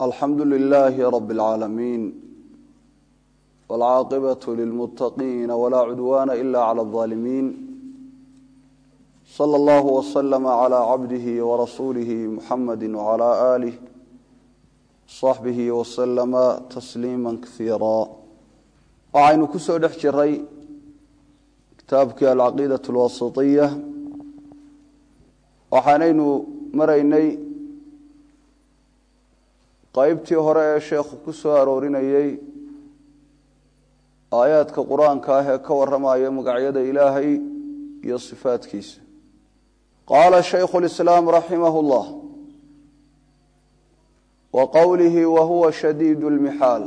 alxamdu lilaahi rabi اlcaalamiin wاlcaaqibaة lilmuttaqiina walaa cudwaana ila clى اظaalimiin slى اllah wslm clى cabdihi warasuulihi muxamadi wclى aalih صaxbihi wslama tasliima kaiira waxaynu ku soo dhex jiray kitaabkii alcaqiidaة اlwasiطiya waxaanaynu maraynay qaybtii hore ee sheekhu ku soo aroorinayey aayaadka qur-aanka ah ee ka warramaya magacyada ilaahay iyo sifaadkiisa qaala shaykhu lislaam raximah اllah wa qowlihi wa huwa shadiid lmixaal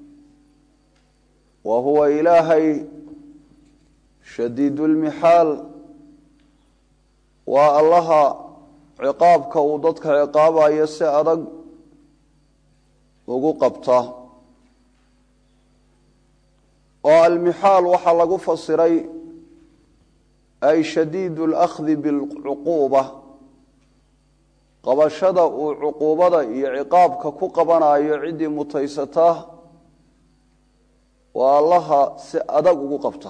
wa huwa ilaahay shadiid lmixaal waa allaha ciqaabka uu dadka ciqaabayo si adag ugu qabta oo almixaal waxaa lagu fasiray ay shadiid اlأkhdi biاlcuquuba qabashada uu cuquubada iyo ciqaabka ku qabanayo ciddii mutaysata waa allaha si adag ugu qabta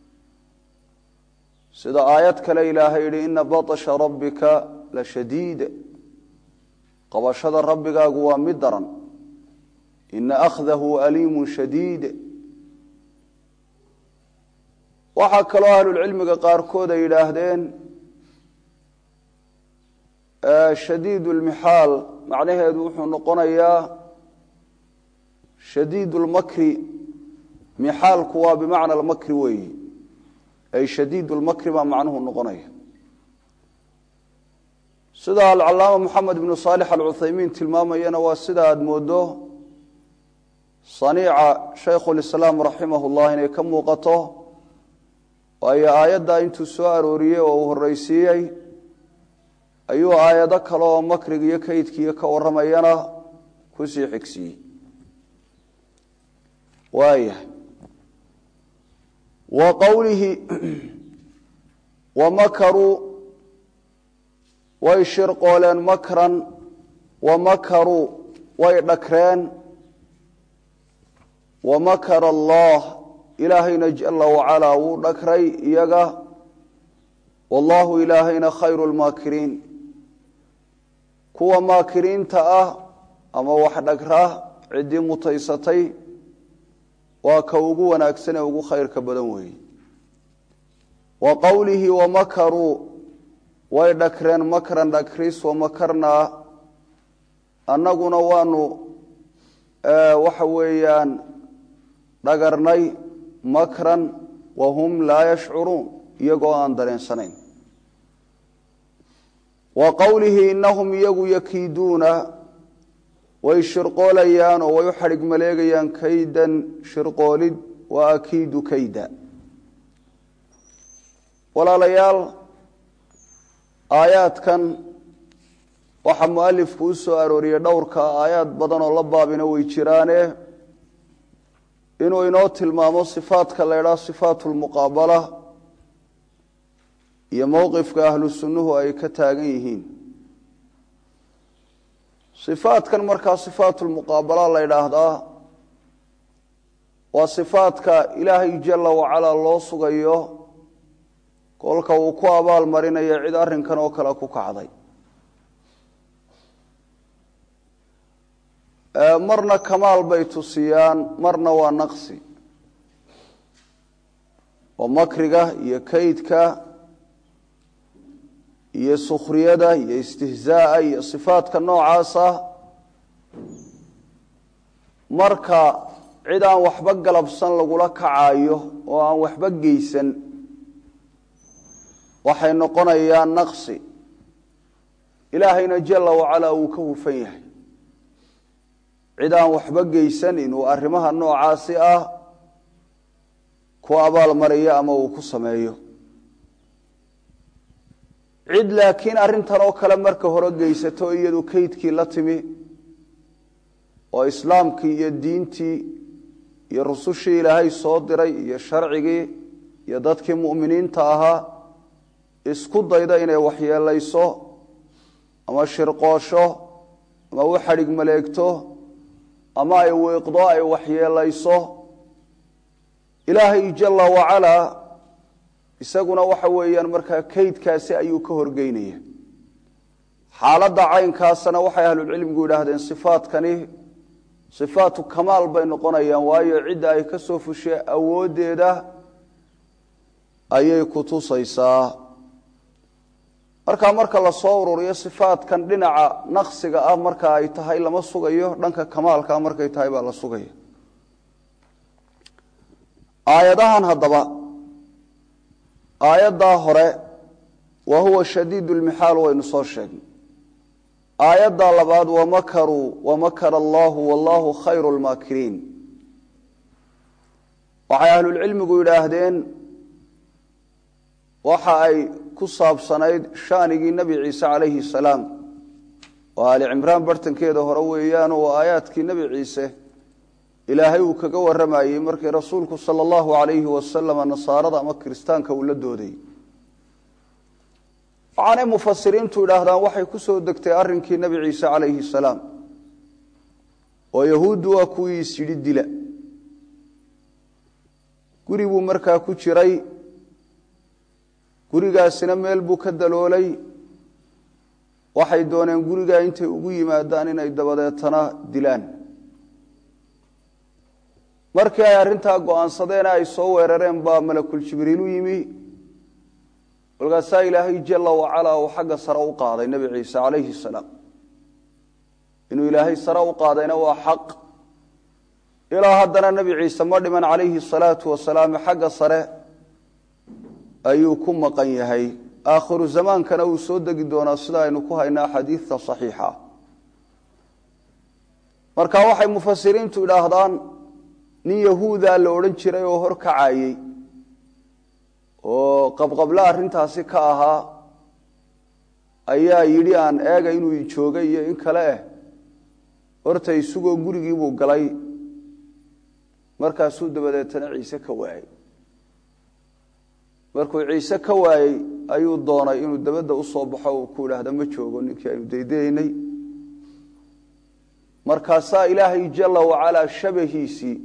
sida aayad kale ilaahay yihi ina baطsha rabbika la shadiid qabashada rabbigaagu waa mid daran ina akhdahu aliimu shadiid waxaa kaloo ahlulcilmiga qaarkood ay yidhaahdeen shadiid lmixaal macnaheedu wuxuu noqonayaa shadiid lmakri mixaalku waa bimacna almakri weeyi ay shadiid lmakri baa macnuhu noqonaya sida alcalaama moxamed ibnu saalix alcuthaymiin tilmaamayana waa sida aada moodo saniica shaykhulislaam raximah llah inay ka muuqato waayo aayaddaa intuu soo arooriyey oo uu horreysiiyey ayuu aayado kale oo makriga iyo kaydkiiyo ka warramayana kusii xigsiiyey waayahay wa qowlihi wa makaruu way shirqooleen makran wa makaruu way dhakreen wa makara allah ilaahayna jala wacalaa wuu dhakray iyaga wallahu ilaahayna khayru lmaakiriin kuwa maakiriinta ah ama wax dhagra ciddii mutaysatay waa ka ugu wanaagsan ee ugu khayrka badan weeye wa qowlihi wamakaruu way dhakreen makran dhakris wamakarnaa annaguna waanu waxa weeyaan dhagarnay makran wahum laa yashcuruun iyagoo aan dareensanayn wa qowlihi inahum iyagu yakiiduuna way shirqoolayaan oo way u xadhig maleegayaan kaydan shirqoolid wa akiidu kayda walaalayaal aayaadkan waxaa mualifku u soo arooriyey dhowrka aayaad badan oo la baabina way jiraane inuu inoo tilmaamo sifaadka la ydhaha sifaatu lmuqaabala iyo mowqifka ahlu sunnuhu ay ka taagan yihiin sifaadkan markaa sifaatu lmuqaabala la ydhaahdaa waa sifaadka ilaahay jala wacalaa loo sugayo kolka uu ku abaal marinayo cid arrinkan oo kale ku kacday marna kamaal bay tusiyaan marna waa naqsi oo makriga iyo kaydka iyo sukhriyada iyo istihzaaa iyo sifaadka noocaasa marka cid aan waxba galabsan lagula kacayo oo aan waxba geysan waxay noqonayaan naqsi ilaahayna jala wacalaa uu ka hufan yahay cid aan waxba geysan inuu arrimaha noocaasi ah ku abaalmariyo ama uu ku sameeyo cid laakiin arrintan oo kale marka hore geysato iyadu kaydkii la timi oo islaamkii iyo diintii iyo rusushii ilaahay soo diray iyo sharcigii iyo dadkii mu'miniinta ahaa isku dayda inay waxyeelayso ama shirqoosho ama u xadhig maleegto ama ay wiiqdo ay waxyeelayso ilaahay jala wacalaa isaguna waxa weeyaan markaa kaydkaasi ayuu ka horgeynaya xaaladda caynkaasna waxay ahlulcilmigu yidhaahdeen sifaadkani sifaatu kamaal bay noqonayaan waayo cidda ay ka soo fushee awooddeeda ayay ku tusaysaa markaa marka lasoo ururiyo sifaadkan dhinaca naqsiga ah marka ay tahay lama sugayo dhanka kamaalkaa markay tahay baa la sugaya aayadahan haddaba aayaddaa hore wa huwa shadiid lmixaal waynu soo sheegnay aayadda labaad wamakaruu wamakara allahu wallahu khayru lmaakiriin waxay ahlulcilmigu yidhaahdeen waxa ay ku saabsanayd shaanigii nebi ciise calayhi salaam oo aali cimraan bartankeeda hore weeyaan oo aayaadkii nebi ciise ilaahay uu kaga warramayey markii rasuulku sala allahu calayhi wasalama nasaarada ama kiristaanka uu la doodayy waxaanay mufasiriintu idhaahdaan waxay ku soo degtay arrinkii nebi ciise calayhi salaam oo yahuuddu waa kuwii is yidhi dila guri buu markaa ku jiray gurigaasina meel buu ka daloolay waxay dooneen gurigaa intay ugu yimaadaan inay dabadeetana dilaan markii ay arrintaa go-aansadeen ay soo weerareen baa malakul jibriil u yimi kolkaasaa ilaahay jala wacalaa uu xagga sare u qaaday nebi ciise calayhi salaam inuu ilaahay sare u qaadayna waa xaq ilaa haddana nebi ciise ma dhiman calayhi salaatu wasalaam xagga sare ayuu ku maqan yahay aakhiru zamaankana uu soo degi doonaa sida aynu ku haynaa xadiidta saxiixa marka waxay mufasiriintu idhaahdaan nin yahuuda la odhan jiray oo hor kacayey oo qabqabla arrintaasi ka ahaa ayaa yidhi aan eega inuu joogay iyo in kale eh horta isugoo gurigiibuu galay markaasuu dabadeetana ciise ka waayey markuu ciise ka waayey ayuu doonay inuu dabadda u soo baxo uu ku idhaahda ma joogo ninkii aynu daydaynay markaasaa ilaahay jala wacalaa shabahiisii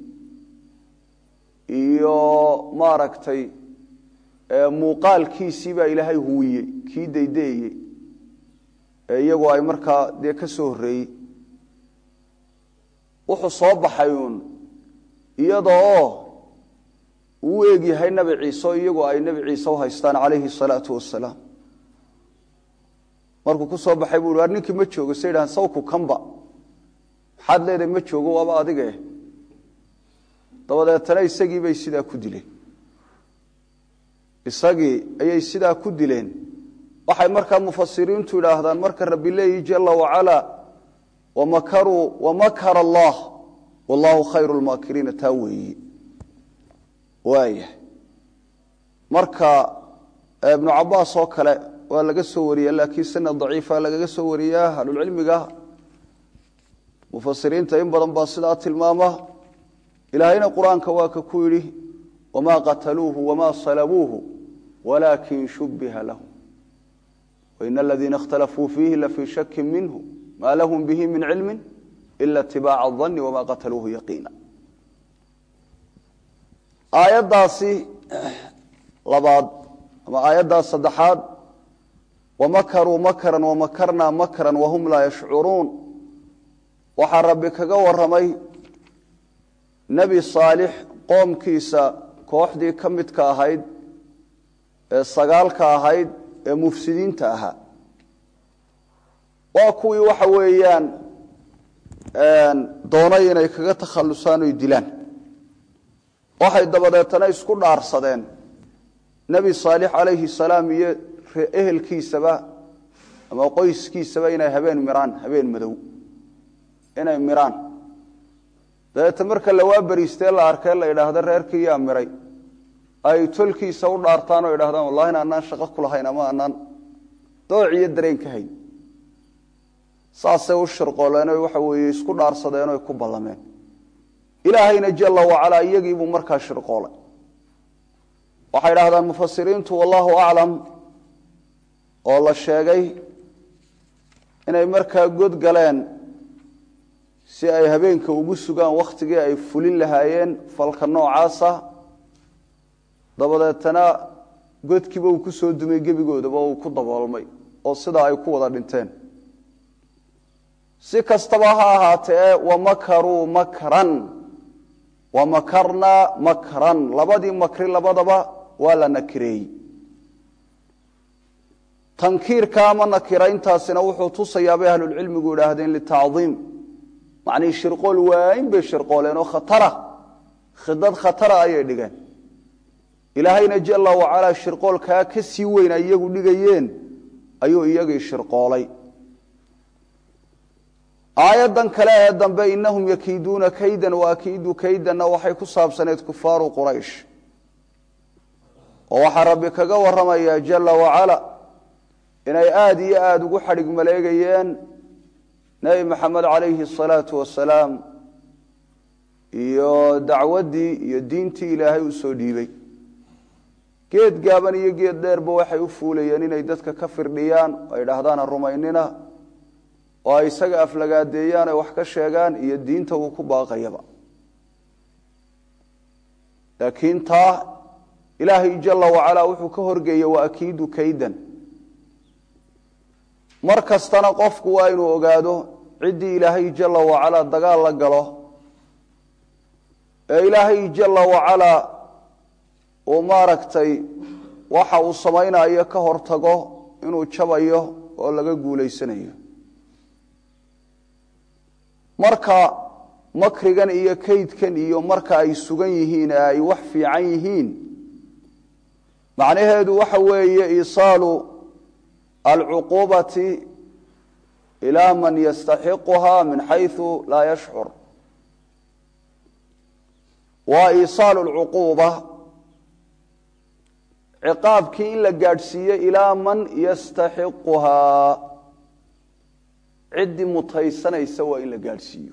iyo maaragtay muuqaalkiisii baa ilaahay huwiyey kii daydeeyey ee iyagu ay markaa dee ka soo horreeyey wuxuu soo baxay uun iyadoo uu u egyahay nebi ciise oo iyagu ay nebi ciise u haystaan calayhi salaatu wasalaam markuu ku soo baxay buu war ninkii ma joogo say dhahaan sawku kanba maxaad leedahay ma joogo waaba adige dabadeetana isagii bay sidaa ku dileen isagii ayay sidaa ku dileen waxay markaa mufasiriintu idhaahdaan marka rabbi leeyi jala wacalaa wamakaruu wamakara allah wallahu khayru lmaakiriina taa weeyi waaya marka ibnu cabaas oo kale waa laga soo wariya laakiin sanad daciifa lagaga soo wariyaa ahlulcilmiga mufasiriinta in badan baa sidaa tilmaama ilaahayna qur-aanka waa ka ku yidhi wamaa qataluuhu wamaa salabuuhu walaakin shubbiha lahum wain aladiina اkhtalafuu fiihi lafii shaki minhu maa lahum bihi min cilmi ila itibaaca اdanni wamaa qataluuhu yaqiina aayaddaasi labaad ama aayaddaas saddexaad wamakaruu makran wamakarnaa makran wahum laa yashcuruun waxaa rabbi kaga waramay nebi saalix qoomkiisa kooxdii ka midka ahayd ee sagaalka ahayd ee mufsidiinta ahaa waa kuwii waxa weeyaan doonay inay kaga takhallusaan oy dilaan waxay dabadeetana isku dhaarsadeen nebi saalix calayhi salaam iyo ehelkiisaba ama qoyskiisaba inay habeen miraan habeen madow inay miraan dabeete marka lawaa beriistee la arkee la idhaahdo reerkii yaa miray ay tolkiisa u dhaartaan oo idhahdaan wallahi in anaan shaqo ku lahayn ama anaan dooc iyo dareen ka hayn saasay u shirqooleen o waxa weeye isku dhaarsadeen oy ku ballameen ilaahayna jala wacalaa iyagiibuu markaa shirqoolay waxay idhahdaan mufasiriintu wallahu aclam oo la sheegay inay markaa god galeen si ay habeenka ugu sugaan wakhtigii ay fulin lahaayeen falka noocaasa dabadeetana godkiiba uu ku soo dumay gebigoodaba uu ku daboolmay oo sidaa ay ku wada dhinteen si kastaba ha ahaatee wamakaruu makran wamakarnaa makran labadii makri labadaba waa la nakireeyey tankiirka ama nakirayntaasina wuxuu tusayaa bay ahlulcilmigu idhaahdeen litacdiim macnihii shirqool waayn bay shirqooleen oo khatara khidad khatara ayay dhigeen ilaahayna jala wacalaa shirqoolkaa ka sii weyn ay iyagu dhigayeen ayuu iyagii shirqoolay aayaddan kale ee dambe inahum yakiiduuna kaydan waakiidu kaydanna waxay ku saabsaneyd kufaaru quraysh oo waxaa rabbi kaga waramayaa jala wacala inay aada iyo aada ugu xadhig maleegayeen nebi maxamed calayhi asalaatu wasalaam iyo dacwaddii iyo diintii ilaahay u soo dhiibay geed gaaban iyo geed dheerba waxay u fuulayeen inay dadka ka firdhiyaan ay dhahdaan ha rumaynina oo ay isaga aflagaadeeyaan ay wax ka sheegaan iyo diinta uu ku baaqayaba laakiin taa ilaahay jala wacalaa wuxuu ka horgeeyey wa akiidu kaydan mar kastana qofku waa inuu ogaado ciddii ilaahay jala wacalaa dagaal la galo ee ilaahay jala wacalaa uu maaragtay waxa uu samaynayo ka hortago inuu jabayo oo laga guulaysanayo marka makrigan iyo kaydkan iyo marka ay sugan yihiin ee ay wax fiican yihiin macnaheedu waxa weeye iisaalu alcuquubati ilaa man yastaxiquha min xayثu laa yashcur waa iisaalu lcuquuba ciqaabkii in la gaadhsiiye ilaa man yastaxiquhaa ciddii mutaysanaysa waa in la gaadhsiiyo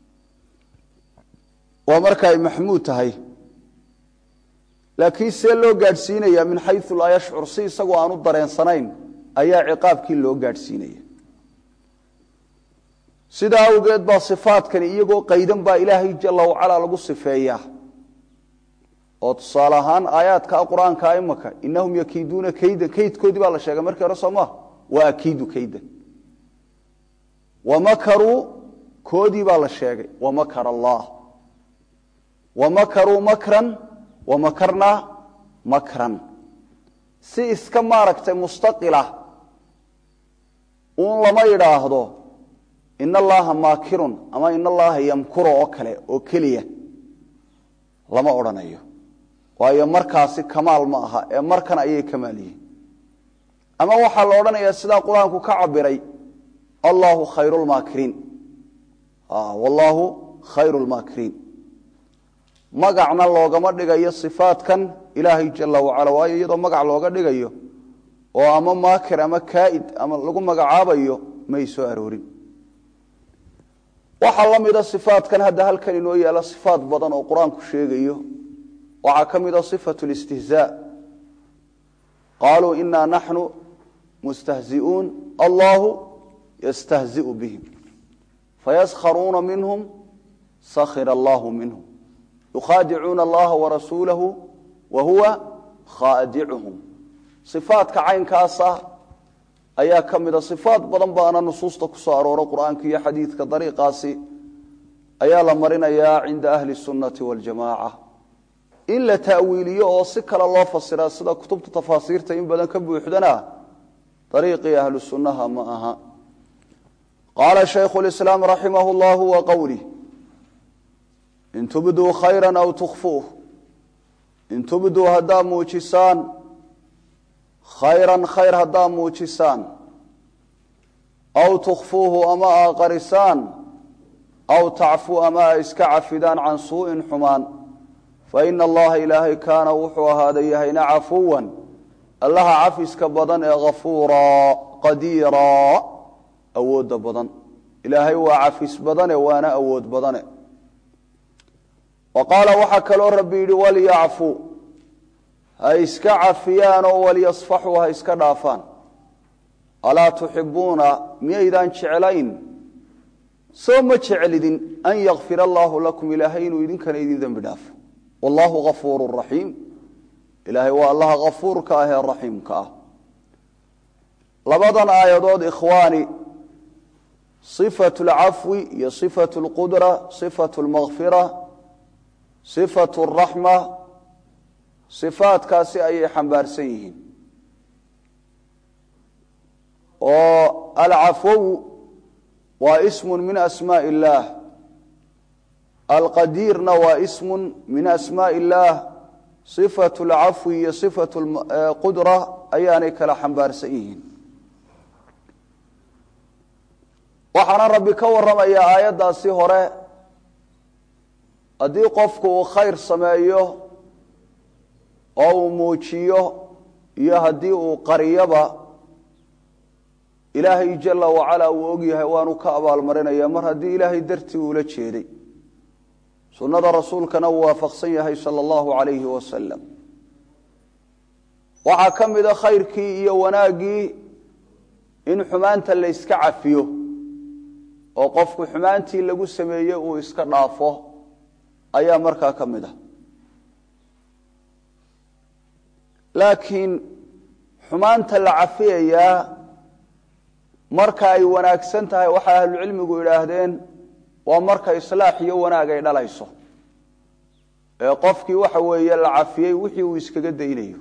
waa marka ay maxmuud tahay laakiin see loo gaadhsiinaya min xayu laa yashcur si isagoo aanu dareensanayn ayaa ciqaabkii loo gaadhsiinaya sidaa awgeed baa sifaadkani iyagoo qaydan baa ilaahay jala wacalaa lagu sifeeyaa oo tusaale ahaan aayaadka qur-aanka imaka inahum yakiiduuna kaydan kaydkoodii baa la sheegay markii hore soo maa waa akiidu kaydan wamakaruu koodii baa la sheegay wamakar allah wamakaruu makran wamakarnaa makran si iska maaragtay mustaqila uun lama idhaahdo in allaha maakirun ama in allaha yamkuro oo kale oo keliya lama odhanayo waayo markaasi kamaal ma aha ee markan ayay kamaal yihiin ama waxaa la odhanayaa sidaa qur-aanku ka cabiray allahu khayru lmaakiriin wallaahu khayru lmaakiriin magacna loogama dhigayo sifaadkan ilaahay jala wacala waayo iyadoo magac looga dhigayo oo ama maakir ama kaaid ama lagu magacaabayo may soo aroorin waxaa la mida sifaadkan hadda halkan inoo yaala sifaad badan oo qur-aanku sheegayo waxaa ka mida sifatu listihzaa qaaluu inaa naxnu mustahzi'uun allahu yastahzi'u bihim fayaskharuuna minhum sakhira allahu minhum yukhaadicuuna allaha warasuulahu wa huwa khaadicuhum sifaadka caynkaasa ayaa ka mida sifaad badan baana nusuusta ku soo arooro qur-aanka iyo xadiidka dariiqaasi ayaa la marinayaa cinda ahli sunnati waljamaaca in la ta'wiiliyo oo si kale loo fasiraa sida kutubta tafaasiirta in badan ka buuxdana dariiqii ahlu sunnaha ma aha qaala shaykhu lislaam raximah llahu wa qowlih in tubduu khayra aw tukhfuuh in tubduu haddaa muujisaan khayran khayr haddaa muujisaan aw tukhfuuhu ama aa qarisaan aw tacfuu ama a iska cafidaan can suu'in xumaan faina allaha ilaahay kaana wuxuu ahaaday yahayna cafuwan allaha cafiska badan ee hafuuraa qadiiraa awoodda badan ilaahay waa cafis badane waana awood badane wa qaala waxaa kaloo rabbi yidhi walyacfuu ha iska cafiyaan oo walyasfaxuu ha iska dhaafaan alaa tuxibuuna miyaydaan jeclayn soo ma jeclidin an yakfir allaahu lakum ilaahay inuu idinkana idin dembi dhaafo wallaahu gafuuru raxiim ilaahay waa allaha gafuurka ah ee raxiimka ah labadan aayadood ikhwaani صفة العفو iyo صفة الqدرة صفة المغفرة صفة الرحمة صفاadkaasi ayay xambaarsan yihiin oo alcafw waa ism min أسmاء الlah alqadiirna waa ism min أسmاء الlah صفة الcafو iyo صفة الqudرة ayaanay kala xambaarsan yihiin waxaana rabbi ka warramayaa aayaddaasi hore haddii qofku uu khayr sameeyo oo uu muujiyo iyo haddii uu qariyoba ilaahay jala wacalaa uu og yahay waanu ka abaalmarinaya mar haddii ilaahay dartii uula jeeday sunnada rasuulkana uu waafaqsan yahay sala allahu calayhi wasalam waxaa ka mida khayrkii iyo wanaaggii in xumaanta la yska cafiyo oo qofku xumaantii lagu sameeyey uu iska dhaafo ayaa markaa ka mid ah laakiin xumaanta la cafiyayaa marka ay wanaagsan tahay waxay ahlucilmigu idhaahdeen waa marka islaax iyo wanaag ay dhalayso ee qofkii waxa weeye la cafiyey wixii uu iskaga daynayo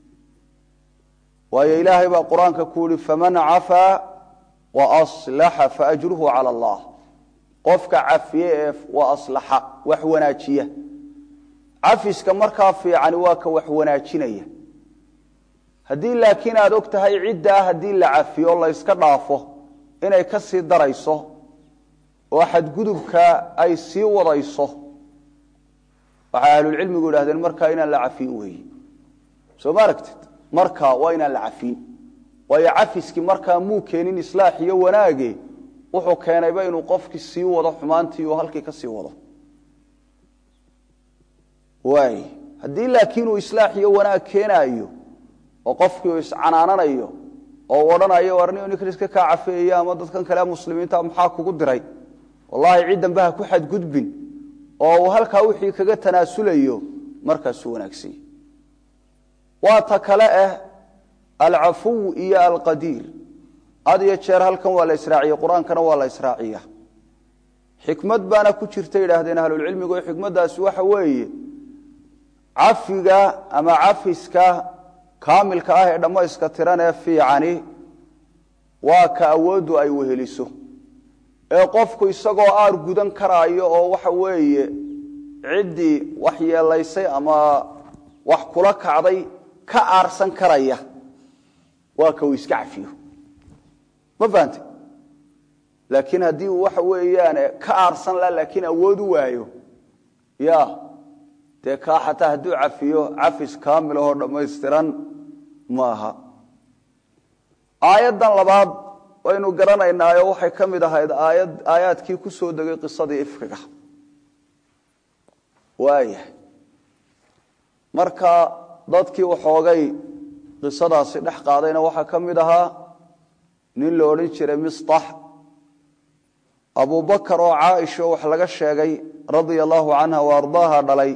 waayo ilaahay baa qur-aanka ku yihi faman cafaa waaslaxa faajruhu cala allah qofka cafiye ee waa aslaxa wax wanaajiya cafiska markaa fiicani waa ka wax wanaajinaya haddii laakiin aada og tahay ciddaa haddii la cafiyo la yska dhaafo inay ka sii darayso oo xadgudubka ay sii wadayso waxay ahlulcilmigu idhahdeen markaa inaan la cafiin weeye soo ma aragtid markaa waa inaan la cafiin waayo cafiskii markaa muu keenin islaax iyo wanaage wuxuu keenayba inuu qofkii sii wado xumaantii uu halkii ka sii wado waay haddii laakiin uu islaax iyo wanaag keenaayo oo qofkii uu iscanaananayo oo u odhanayo war nin ninkan iska kaa cafeeya ama dadkan kale muslimiinta maxaa kugu diray wallaahi ciddanba ha ku xadgudbin oo uu halkaa wixii kaga tanaasulayo markaasuu wanaagsanya waa ta kale ah alcafuw iyo alqadiir had iyo jeer halkan waa la israaciye qur-aankana waa la israaciya xikmad baana ku jirta yidhaahdeen ahlulcilmigu xikmaddaasi waxa weeye cafiga ama cafiska kaamilka ah ee dhammayska tiran ee fiicani waa ka awooddu ay weheliso ee qofku isagoo aar gudan karaayo oo waxa weeye ciddii wax yeelaysay ama wax kula kacday ka aarsan karaya waa ka uu iska cafiyo ma fahante laakiin haddii uu waxa weeyaan ka aarsan la laakiin awood u waayo ya dee kaa xataa hadduu cafiyo cafis kaamil ahoo dhammaystiran maaha aayaddan labaad waynu garanaynaayo waxay ka mid ahayd aayad aayaadkii ku soo degay qisadii ifkiga waaya marka dadkii waxoogay qisadaasi dhex qaadayna waxaa ka mid ahaa nin la odhan jiray mistax abubakar oo caaisha wax laga sheegay radia allahu canha wa ardaaha dhalay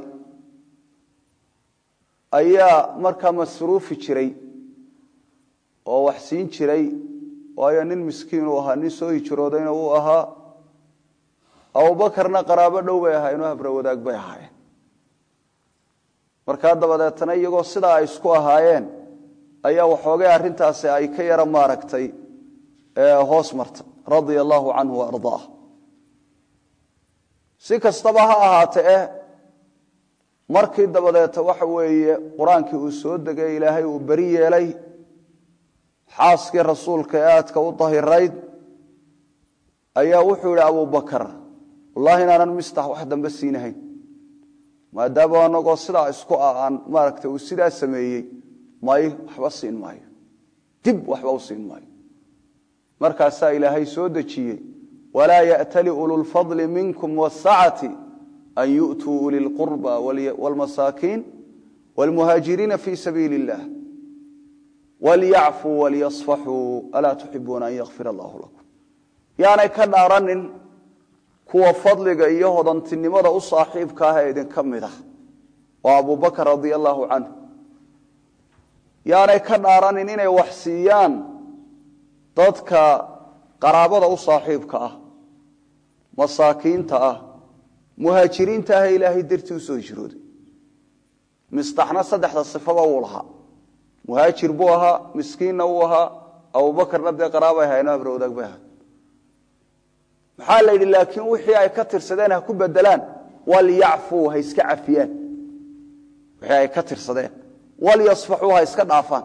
ayaa markaa masruufi jiray oo wax siin jiray waayo nin miskiin uu ahaa nin soo hijroodayna uu ahaa abubakarna qaraabo dhow bay ahaayeen oo habro wadaag bay ahaayeen markaa dabadeetana iyagoo sidaa ay isku ahaayeen ayaa waxoogay arrintaasi ay ka yara maaragtay hoos marta radia allahu canhu wa ardaah si kastaba ha ahaate eh markii dabadeeta waxa weeye qur-aankii uu soo degay ilaahay uu beri yeelay xaaskii rasuulka ee aadka u dahirayd ayaa wuxuu yidhi abubakar wallahi inaanan mistax wax dambe siinahayn maadaama anagoo sidaa isku ah aan maaragta uu sidaa sameeyey may waxba siin maayo dib waxba u siin maayo markaasaa ilaahay soo dejiyey walaa ya'tali ululfadli minkum wasacati an yu'tuu uli lqurba wاlmasaakiin wاlmuhaajiriina fi sabiili اllah walyacfuu walyasfaxuu alaa tuxibuuna an yakfir allahu lakum yaanay ka dhaaranin kuwa fadliga iyo hodantinimada u saaxiibka ah ee idinka mid ah waa abubakar radia allaahu canhu yaanay ka dhaaranin inay wax siiyaan dadka qaraabada u saaxiibka ah masaakiinta ah muhaajiriinta ah ee ilaahay dartii usoo hijrooday mistaxna saddexda sifaba wuu lahaa muhaajir buu ahaa miskiinna uu ahaa abubakarna dee qaraabay hayno abra wadaag bay ahaa maxaa la yidhi laakiin wixii ay ka tirsadeen ha ku bedelaan walyacfuu ha iska cafiyaan wixii ay ka tirsadeen walyasfaxuu ha iska dhaafaan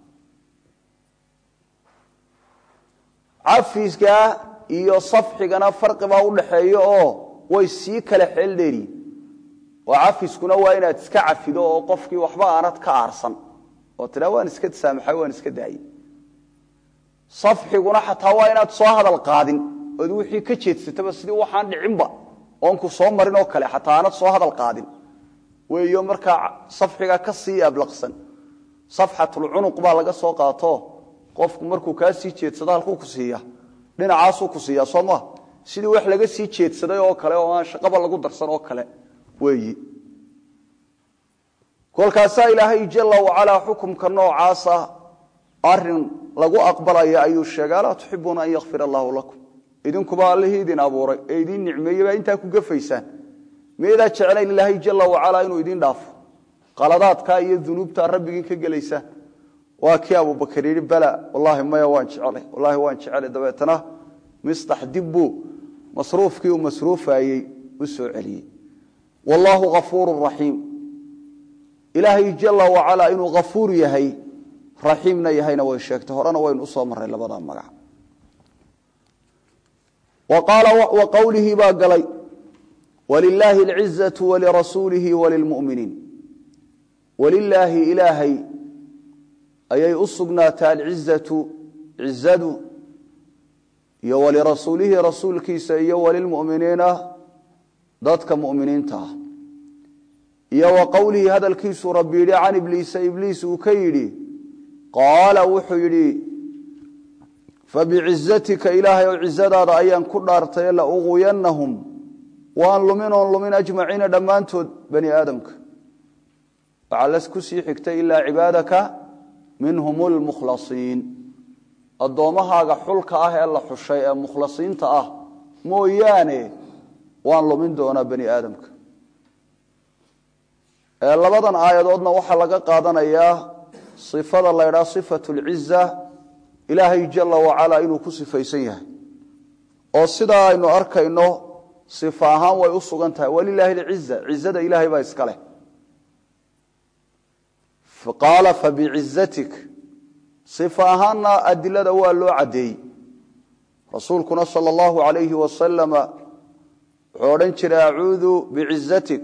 cafiga iyo safxigana farqibaa udhaxeeya oo way sii kala xeel dheeriyin oo cafiskuna waa inaad iska cafido oo qofkii waxba aanad ka aarsan oo tidhaa waan iska saamaxay waan iska daayey safxiguna xataa waa inaad soo hadal qaadin ood wixii ka jeedsataba sidii waxaan dhicinba oonku soo marin oo kale xataa aanad soo hadal qaadin weeyo markaa safxiga ka sii ablaqsan safxatulcunuq baa laga soo qaato qofku markuu kaa sii jeedsado halkuu ku siiya dhinacaasuu ku siiyaa soo maa sidii wax laga sii jeedsaday oo kale oo aan shaqaba lagu darsan oo kale weeyi kolkaasaa ilaahay jala wacalaa xukumka noocaasa arin lagu aqbalaya ayuu sheegay alaa tuxibuuna an yakfir allaahu lakum idinkuba allihii idin abuuray ee idin nicmeeyey baa intaa ku gafaysaan miyadaa jeclayn ilaahay jala wacalaa inuu idin dhaafo qaladaadkaa iyo dunuubtaa rabbigiin ka gelaysaan waa kii abubakar yidhi bala wallaahi maya waan jecelay wallaahi waan jecelay dabeetana mistax dibbuu masruufkii uu masruufayey u soo celiyey wallaahu kafuuru raxiim ilaahay jala wacalaa inuu kafuur yahay raxiimna yahayna way sheegtay horena waynu usoo marray labada magac wa qowlihii baa galay walilaahi alcizatu walirasuulihi walilmuminiin walilaahi ilaahay ayay u sugnaatay alcizatu cizadu iyo walirasuulihi rasuulkiisa iyo walilmuminiina dadka muminiinta ah iyo wa qowlihii hadalkiisuu rabbi yidhi can ibliisa ibliis uu ka yidhi qaala wuxuu yidhi fabicizatika ilaahay oo cizadaada ayaan ku dhaartay la uqwiyanahum waan lumin oon lumin ajmaciina dhammaantood bani aadamka waxaa las ku sii xigtay ilaa cibaadaka minhum lmukhlasiin addoommahaaga xulka ah ee la xushay ee mukhlasiinta ah mooyaane waan lumin doonaa bani aadamka labadan aayadoodna waxaa laga qaadanayaa sifada la ydhaha sifatu lciza ilaahay jala wacalaa inuu ku sifaysan yahay oo sidaa aynu arkayno sifa ahaan way u sugan tahay walilaahi alciza cizada ilaahay baa iska leh qaala fabicizatik sifa ahaanna adilada waa loo caddeeyey rasuulkuna sala allahu alayhi wasalama wuxuu odhan jiray acuudu bicizatik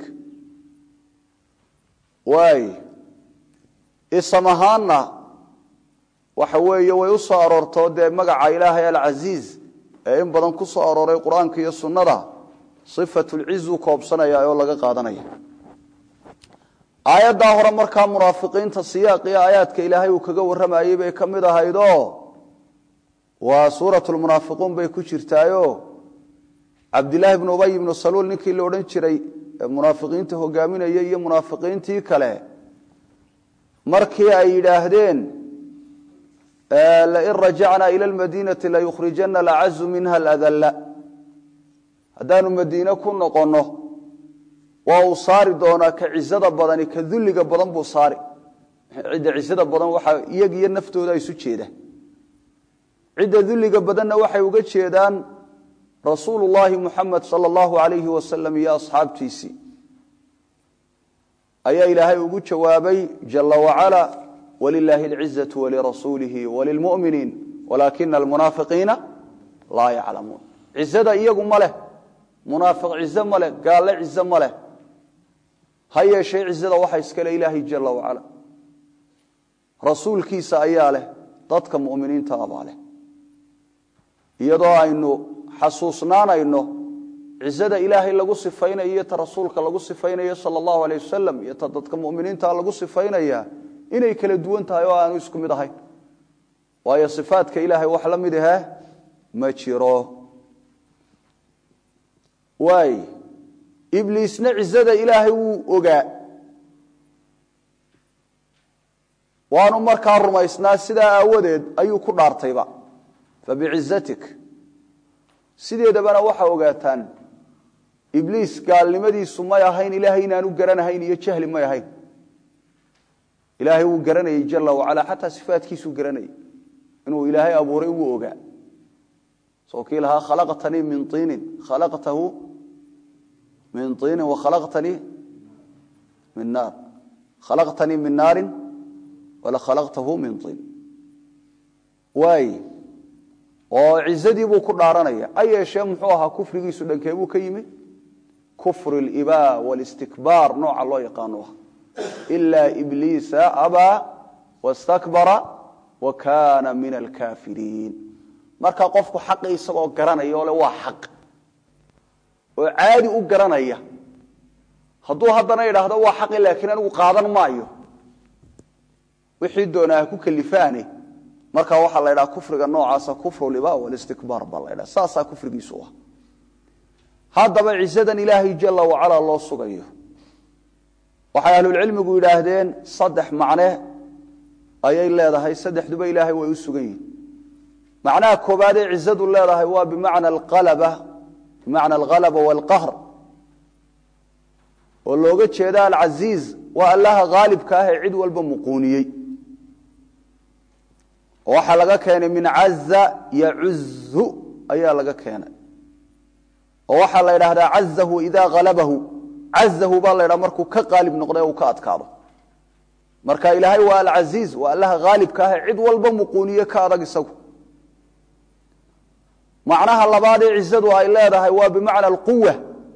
waay isam ahaanna waxa weeye way u soo aroortoo dee magaca ilaahay alcasiiz ee in badan ku soo arooray qur-aanka iyo sunnada sifatulcizu koobsanaya oo laga qaadanaya aayaddaa hore markaa munaafiqiinta siyaaqii aayaadka ilaahay uu kaga warramayey bay ka mid ahaydoo waa suuratulmunaafiquun bay ku jirtaayo cabdilaahi bnu ubay ibnu saluul ninkii la odhan jiray munaafiqiinta hogaaminaya iyo munaafiqiintii kale markii ay yidhaahdeen lain rajacnaa ila lmadiinati layukhrijana alacazu minha aladalla haddaanu madiine ku noqonno waa uu saari doonaa ka cizada badani ka dulliga badan buu saari cidda cizada badan waxaa iyag iyo naftooda isu jeeda cidda dulliga badanna waxay uga jeedaan rasuulu llaahi muxamed sala allahu alayhi wasalam iyo asxaabtiisii ayaa ilaahay ugu jawaabay jala wacala walilaahi alcizatu walirasuulihi walilmuminiin walaakina almunaafiqiina laa yaclamuun cizada iyagu ma leh munaafiq cize ma leh gaalle cize ma leh ha yeeshee cizada waxa iskale ilaahay jala wacala rasuulkiisa ayaa leh dadka muminiinta abaa leh iyadoo aynu xasuusnaanayno cizada ilaahay lagu sifaynayo iyo ta rasuulka lagu sifaynayo sala allahu aleyh wasalam iyo ta dadka muminiinta lagu sifaynaya inay kala duwan tahay oo aanu isku mid ahayn waayo sifaadka ilaahay wax la mid ahe ma jiro waay ibliisna cizada ilaahay wuu ogaa waanu markaa rumaysnaa sidaa aawadeed ayuu ku dhaartayba fabicizatik sideedabana waxaa ogaataan ibliis gaalnimadiisu may ahayn ilaahay inaanu garanahayn iyo jahli may ahayn ilaahay wuu garanayey jala wacala xataa sifaatkiisuu garanayay inuu ilaahay abuuray wuu ogaa soo kii lahaa khalaqtanii min iinin khalaqtahu min iinin wakhalaqtanii min naar khalaqtanii min naarin wala khalaqtahu min iin waay oo cizadii buu ku dhaaranaya ha yeeshee muxuu ahaa kufrigiisu dhankee buu ka yimi kufr اlibaa wاlistikbaar nooca loo yaqaano ah ila ibliisa abaa wastakbara wa kana min alkafiriin marka qofku xaqi isagoo garanaya oo le waa xaq oo caadi u garanaya hadduu haddana idhaahdo waa xaqi laakiin anigu qaadan maayo wixii doonaa ha ku kalifaane marka waxaa la ydhaha kufriga noocaasa kufru liba walistikbaar baa la ydhaha saasaa kufrigiisu ah haddaba cisadan ilaahay jala wacala loo sugayo waxay ahlulcilmigu yidhaahdeen saddex macne ayay leedahay saddexduba ilaahay way u sugan yihin macnaha koobaad ee cizadu leedahay waa bimacna alqalaba bimacna alghalaba waalqahr oo looga jeeda alcasiiz waa allaha haalibka ah ee cid walba muquuniyey oo waxaa laga keenay min caza yacuzu ayaa laga keenay oo waxaa la ydhahdaa cazahu idaa halabahu cazahu baa la ydhaha markuu ka qaalib noqday uu ka adkaado marka ilaahay waa alcasiiz waa allaha haalibka ah ee cid walba muquuniye ka adag isagu macnaha labaad ee cizadu ay leedahay waa bimacna alquwa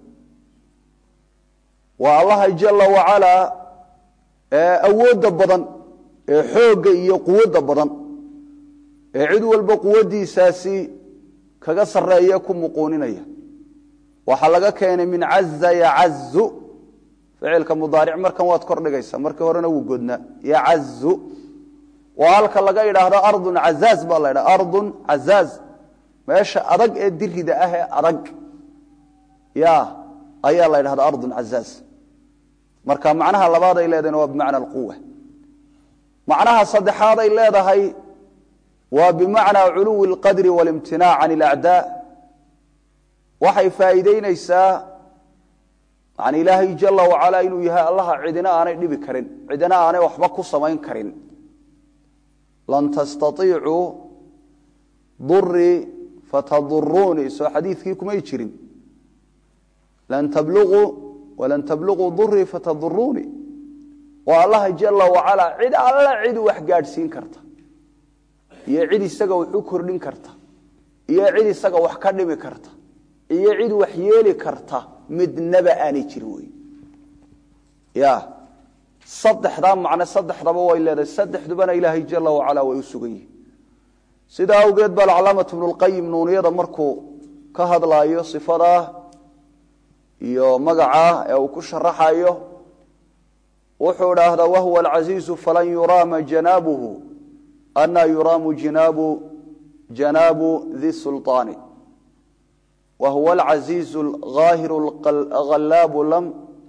waa allaha jala wacalaa ee awoodda badan ee xoogga iyo quwadda badan ee cid walba quwaddiisaasi kaga sarreeya ku muquuninaya waxaa laga keenay min caza yacazu ficilka mudaaric markan waad kor dhigaysa markii horena wuu godnaa yacazu oo halka laga idhaahdo ardun cazaaz baa la ydhaha ardun cazaaz meesha adag ee dirida ah ee adag ya ayaa la ydhahda ardun cazaaz marka macnaha labaad ay leedahayna waa bimacna alquwa macnaha saddexaad ay leedahay waa bimacnaa culuwi اlqadri walimtinaac can اlacdaa waxay faa'iideyneysaa yani ilaahay jala wacala inuu yahay allaha cidina aanay dhibi karin cidina aanay waxba ku samayn karin lan tastaiicuu durii fatadurunii soo xadiidkii kumay jirin lan tabluu walan tabluquu durii fatadurunii waa allaha jala wacala cid alla cid wax gaadhsiin karta iyo cid isaga wax u kordhin karta iyo cid isaga wax ka dhimi karta iyo cid wax yeeli karta midnaba aanay jirin wey ya saddexdaa macne saddexdaba way leedahay saddexdubana ilaahay jala wacala way u sugan yihin sidaa awgeed baa alcalaamatu bnulqayim nuuniyada markuu ka hadlaayo sifadaa iyo magacaa ee uu ku sharaxayo wuxuu idhaahdaa wahuwa alcasiizu falan yuraama janaabuhu ana yuraamu jinaabu janaabu di sulطaani وهو العزيز الغاهر الغلاب لم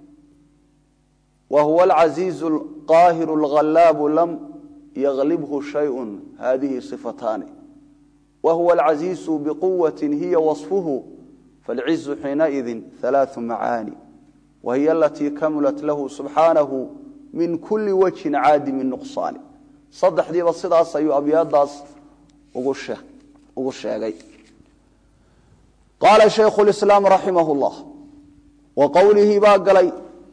وهو العزيز القاهر الغلاب لم يغلبه شيء هذه صفتان وهو العزيز بقوة هي وصفه فالعز حينئذ ثلاث معاني وهي التي كملت له سبحانه من كل وجه عادم النقصان صدح دي بصداس أيو أبياد داس وغشة qaala shaykhu lislaam raximah llah wa qowlihii baa galay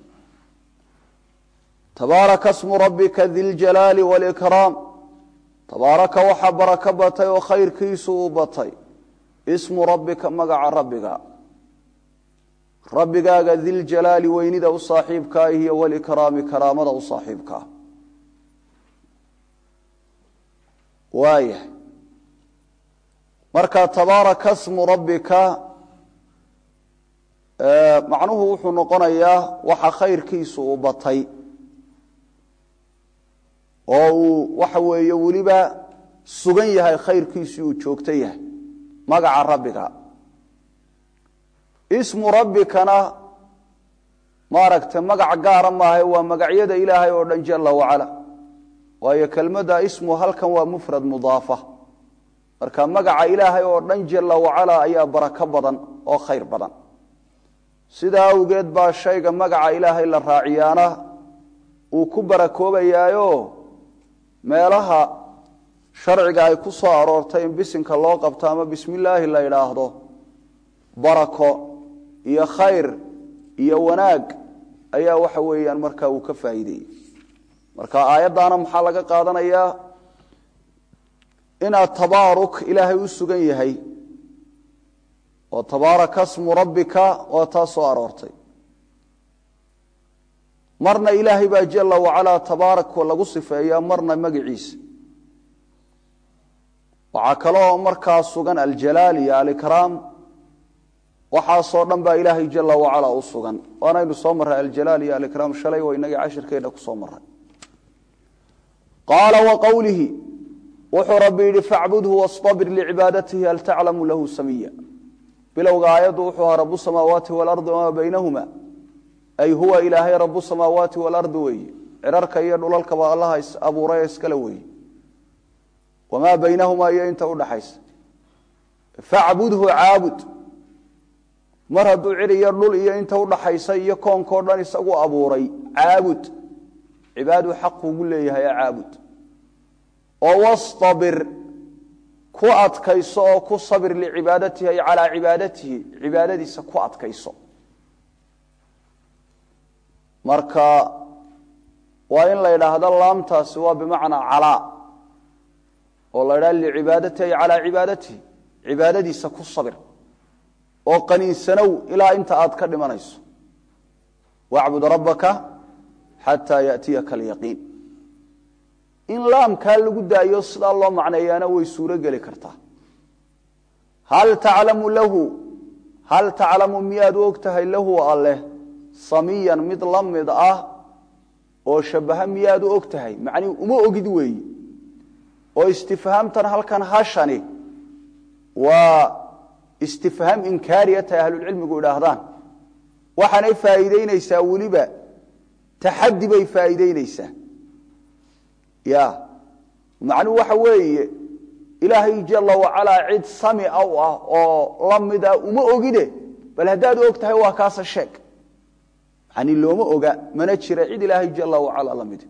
tabaaraka smu rabbika diljalaali walikraam tabaaraka waxaa barako batay oo khayrkiisu u batay ismu rabbika magaca rabbiga rabbigaaga diljalaali weynida u saaxiibkaa iyo walikraami karaamada u saaxiibkaa waayahay marka tabaaraka smu rabbika macnuhu wuxuu noqonayaa waxa khayrkiisu uu batay oo uu waxa weeye weliba sugan yahay khayrkiisii uu joogto yahay magaca rabbiga ismu rabbikana maaragtay magac gaara maaha waa magacyada ilaahay oo dhan jala wacala waayo kelmadda ismu halkan waa mufrad mudaafa marka magaca ilaahay oo dhan jala wacala ayaa barako badan oo khayr badan sidaa awgeed baa shayga magaca ilaahay la raaciyaana uu ku barakoobayaayo meelaha sharciga ay ku soo aroortay in bisinka loo qabto ama bismi illaahi la idhaahdo barako iyo khayr iyo wanaag ayaa waxa weeyaan markaa uu ka faa'iideeyey marka aayaddaana maxaa laga qaadanayaa inaad tabaaruk ilaahay u sugan yahay oo tabaaraka smu rabbika waa taa soo aroortay marna ilaahay baa jala wacalaa tabaarak lagu sifeeyaa marna magaciisa waxaa kaloo markaa sugan aljalaal iyo alikraam waxaasoo dhan baa ilaahay jala wacala u sugan waanaynu soo marray aljalaal iyo alikraam shalay waa inagii cashirkeenna ku soo maray qaala wa qowlihi wuxuu rabbi yidhi facbudhu wastabir licibaadatihi hal taclamu lahu samiya bilowga aayaddu wuxuu ahaa rabu samaawaati waalardi wamaa baynahuma ay huwa ilaahay rabu samaawaati waalardi weeye cirarka iyo dhulalkaba allaha abuuray iskale weeye wamaa baynahumaa iyo inta udhaxaysa facbudhu caabud mar hadduu cir iyo dhul iyo inta udhaxaysa iyo koonkao dhan isagu abuuray caabud cibaadu xaq ugu leeyahay caabud oo wastabir ku adkayso oo ku sabir licibaadatihi ay calaa cibaadatihi cibaadadiisa ku adkayso marka waa in la yidhaahdo laamtaasi waa bimacnaa calaa oo la ydhaha licibaadatihi ay calaa cibaadatihi cibaadadiisa ku sabir oo qaniinsanow ilaa inta aad ka dhimanayso wacbud rabbaka xataa yaatiyaka alyaqiin in laamkaa lagu daayo sidaa loo macneeyaana way suuro geli kartaa hal taclamu lahu hal taclamu miyaad u og tahay lahu alleh samiyan mid la mid ah oo shabaha miyaad u og tahay macnii uma ogid weeyi oo istifhaamtan halkan hashani waa istifhaam inkaariya tay ahlulcilmigu idhaahdaan waxaanay faa'iideyneysaa weliba taxaddi bay faa'iideyneysaa ya macnuhu waxa weeye ilaahay jala wacalaa cid sami aw ah oo la mid ah uma ogide bal haddaad og tahay waa kaasa sheeg yani looma oga mana jira cid ilaahay jala wacala la mid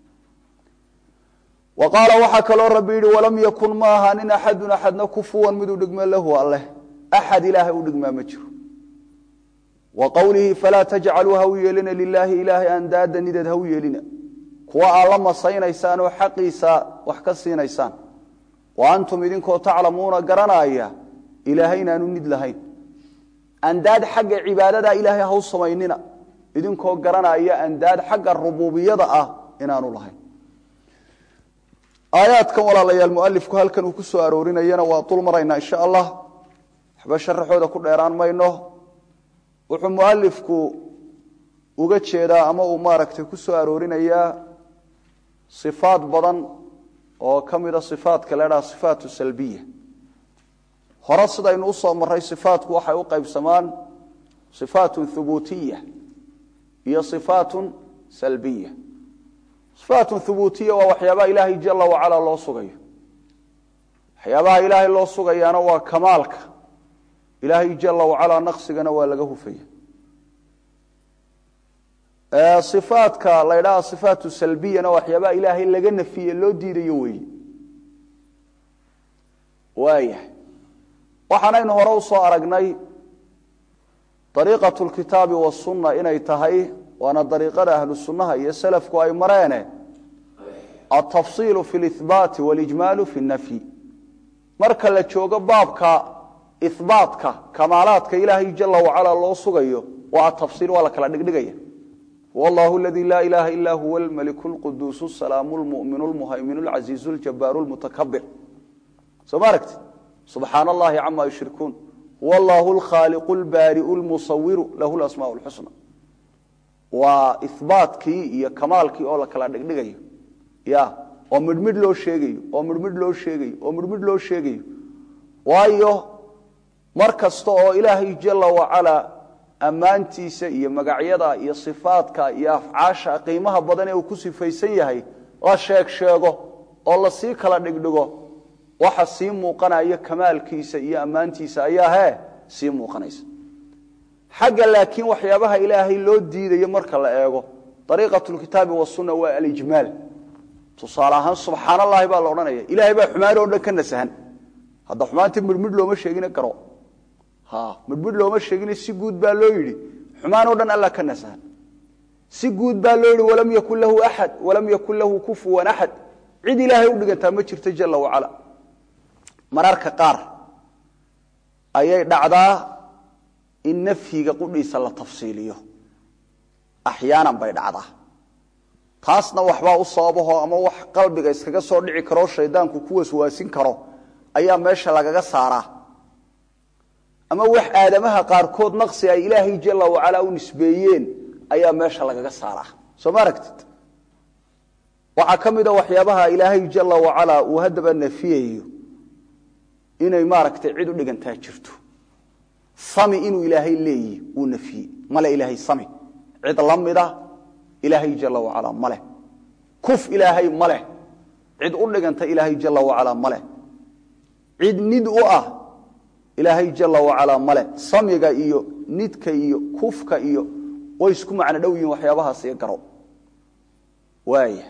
wa qaala waxaa kaloo rabbi yidhi walam yakun ma ahaanin axadun axadna kufuwan miduu dhigme lahu alleh axad ilaahay u dhigmaa ma jiro wa qowlihi falaa tajcaluu ha u yeelina lilaahi ilaahay andaada nideed ha u yeelina kuwa aad la masaynaysaan oo xaqiisa wax ka siinaysaan wa antum idinkoo taclamuuna garanaya ilaahay inaanu nid lahayn andaad xagga cibaadada ilaahay ha u samaynina idinkoo garanaya andaad xagga rububiyada ah inaanu lahayn aayaadkan walaalayaal mualifku halkan uu ku soo aroorinayana waa dul maraynaa insha allah waxba sharaxooda ku dheeraan mayno wuxuu mualifku uga jeedaa ama uu maaragtay ku soo aroorinayaa sifaad badan oo ka mida sifaatka la dhaha sifaatu salbiya hore sidaynu usoo maray sifaatku waxay u qaybsamaan sifaatun thubuutiya iyo sifaatun salbiya sifaatun thubuutiya waa waxyaabaha ilaahay jala wacala loo sugayo waxyaabaha ilaahay loo sugayaana waa kamaalka ilaahay jala wacala naqsigana waa laga hufaya ifaadka la ydhaha sifaatu salbiyana waxyaabaha ilaahay laga nafiye loo diidayo weeye waayahay waxaanaynu hore usoo aragnay dariiqatu lkitaabi wasunna inay tahay waana dariiqada ahlu sunnaha iyo salafku ay mareene altafsiilu fi lihbaati walijmaalu fi nafyi marka la joogo baabka ihbaatka kamaalaadka ilaahay jala wacala loo sugayo waa atafsiil waa la kala dhigdhigaya والله الذي لا إله إلا هو الملك القدوس السلام المؤمن المهيمن العزيز الجبار المتكبر سماركت سبحان الله عما يشركون والله الخالق البارئ المصور له الأسماء الحسنى وإثباتك يا كمالك أولا كلا دغدغايو يا oo midmid loo sheegayo oo midmid loo sheegayo oo midmid loo sheegayo waayo mar kasta oo ilaahay jala wacalaa ammaantiisa iyo magacyada iyo sifaadka iyo afcaasha qiimaha badan ee uu ku sifaysan yahay la sheeg sheego oo lasii kala dhigdhigo waxa sii muuqanaya kamaalkiisa iyo ammaantiisa ayaa hee sii muuqanaysa xagga laakiin waxyaabaha ilaahay loo diidayo marka la eego ariiqat lkitaabi wasunna waa alijmaal tusaale ahaan subxaan allahi baa la odhanaya ilahay baa xumaan oo dhan ka nasahan hadda xumaantii midhmidh looma sheegina garo midhmidh looma sheegina si guud baa loo yidhi xumaan oo dhan alla ka nasahan si guud baa loo yidhi walam yakun lahu axad walam yakun lahu kufuwan axad cid ilaahay u dhigantaa ma jirto jala wacala mararka qaar ayay dhacdaa in nafyiga qudhiisa la tafsiiliyo axyaanan bay dhacdaa taasna waxbaa u sababaho ama wax qalbiga iskaga soo dhici karoo shaydaanku ku waswaasin karo ayaa meesha lagaga saaraa ama wax aadamaha qaarkood naqsi ay ilaahay jala wacalaa u nisbeeyeen ayaa meesha lagaga saaraa soo ma aragtid waxaa ka mid a waxyaabaha ilaahay jala wacalaa uu haddaba nafiyayo inay maaragtay cid u dhigantaa jirto sami inuu ilaahay leeyihi wuu nafiyey male ilaahay sami cid la mida ilaahay jala wacalaa maleh kuf ilaahay maleh cid u dhiganta ilaahay jala wacalaa maleh cid nid u ah ilaahay jala wacalaa maleh samiga iyo nidka iyo kufka iyo way isku macno dhow yihin waxyaabahaas iyo garo waaya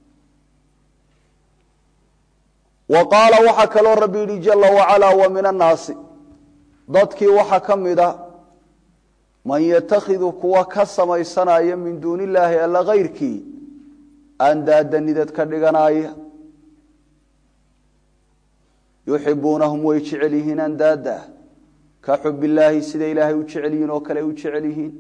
wa qaala waxaa kaloo rabbi yidhi jala wacalaa wa min annaasi dadkii waxaa ka mida man yatakhidu kuwa ka samaysanaya min duuni illaahi alla kayrkii andaada nidad ka dhiganaaya yuxibuunahum way jecel yihiin andaada ka xub illaahi sida ilaahay u jecel yihiin oo kale u jecel yihiin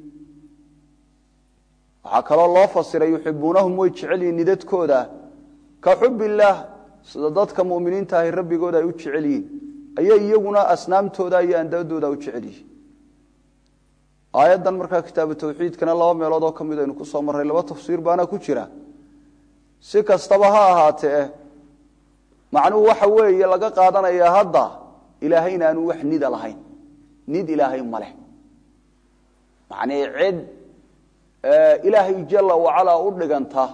waxaa kaloo loo fasiray yuxibuunahum way jecel yihiin nidadkooda ka xub illaah sida dadka muminiinta ahi rabbigooda ay u jecel yihiin ayay iyaguna asnaamtooda iyo andaadooda u jecel yihiin aayaddan markaa kitaabu tawxiidkana laba meelood oo ka mid aynu ku soo marray laba tafsiir baana ku jira si kastaba ha ahaatee macnuhu waxa weeye laga qaadanayaa hadda ilaahay inaanu wax nida lahayn nid ilaahay ma leh macnii cid ilaahay jala wacalaa u dhiganta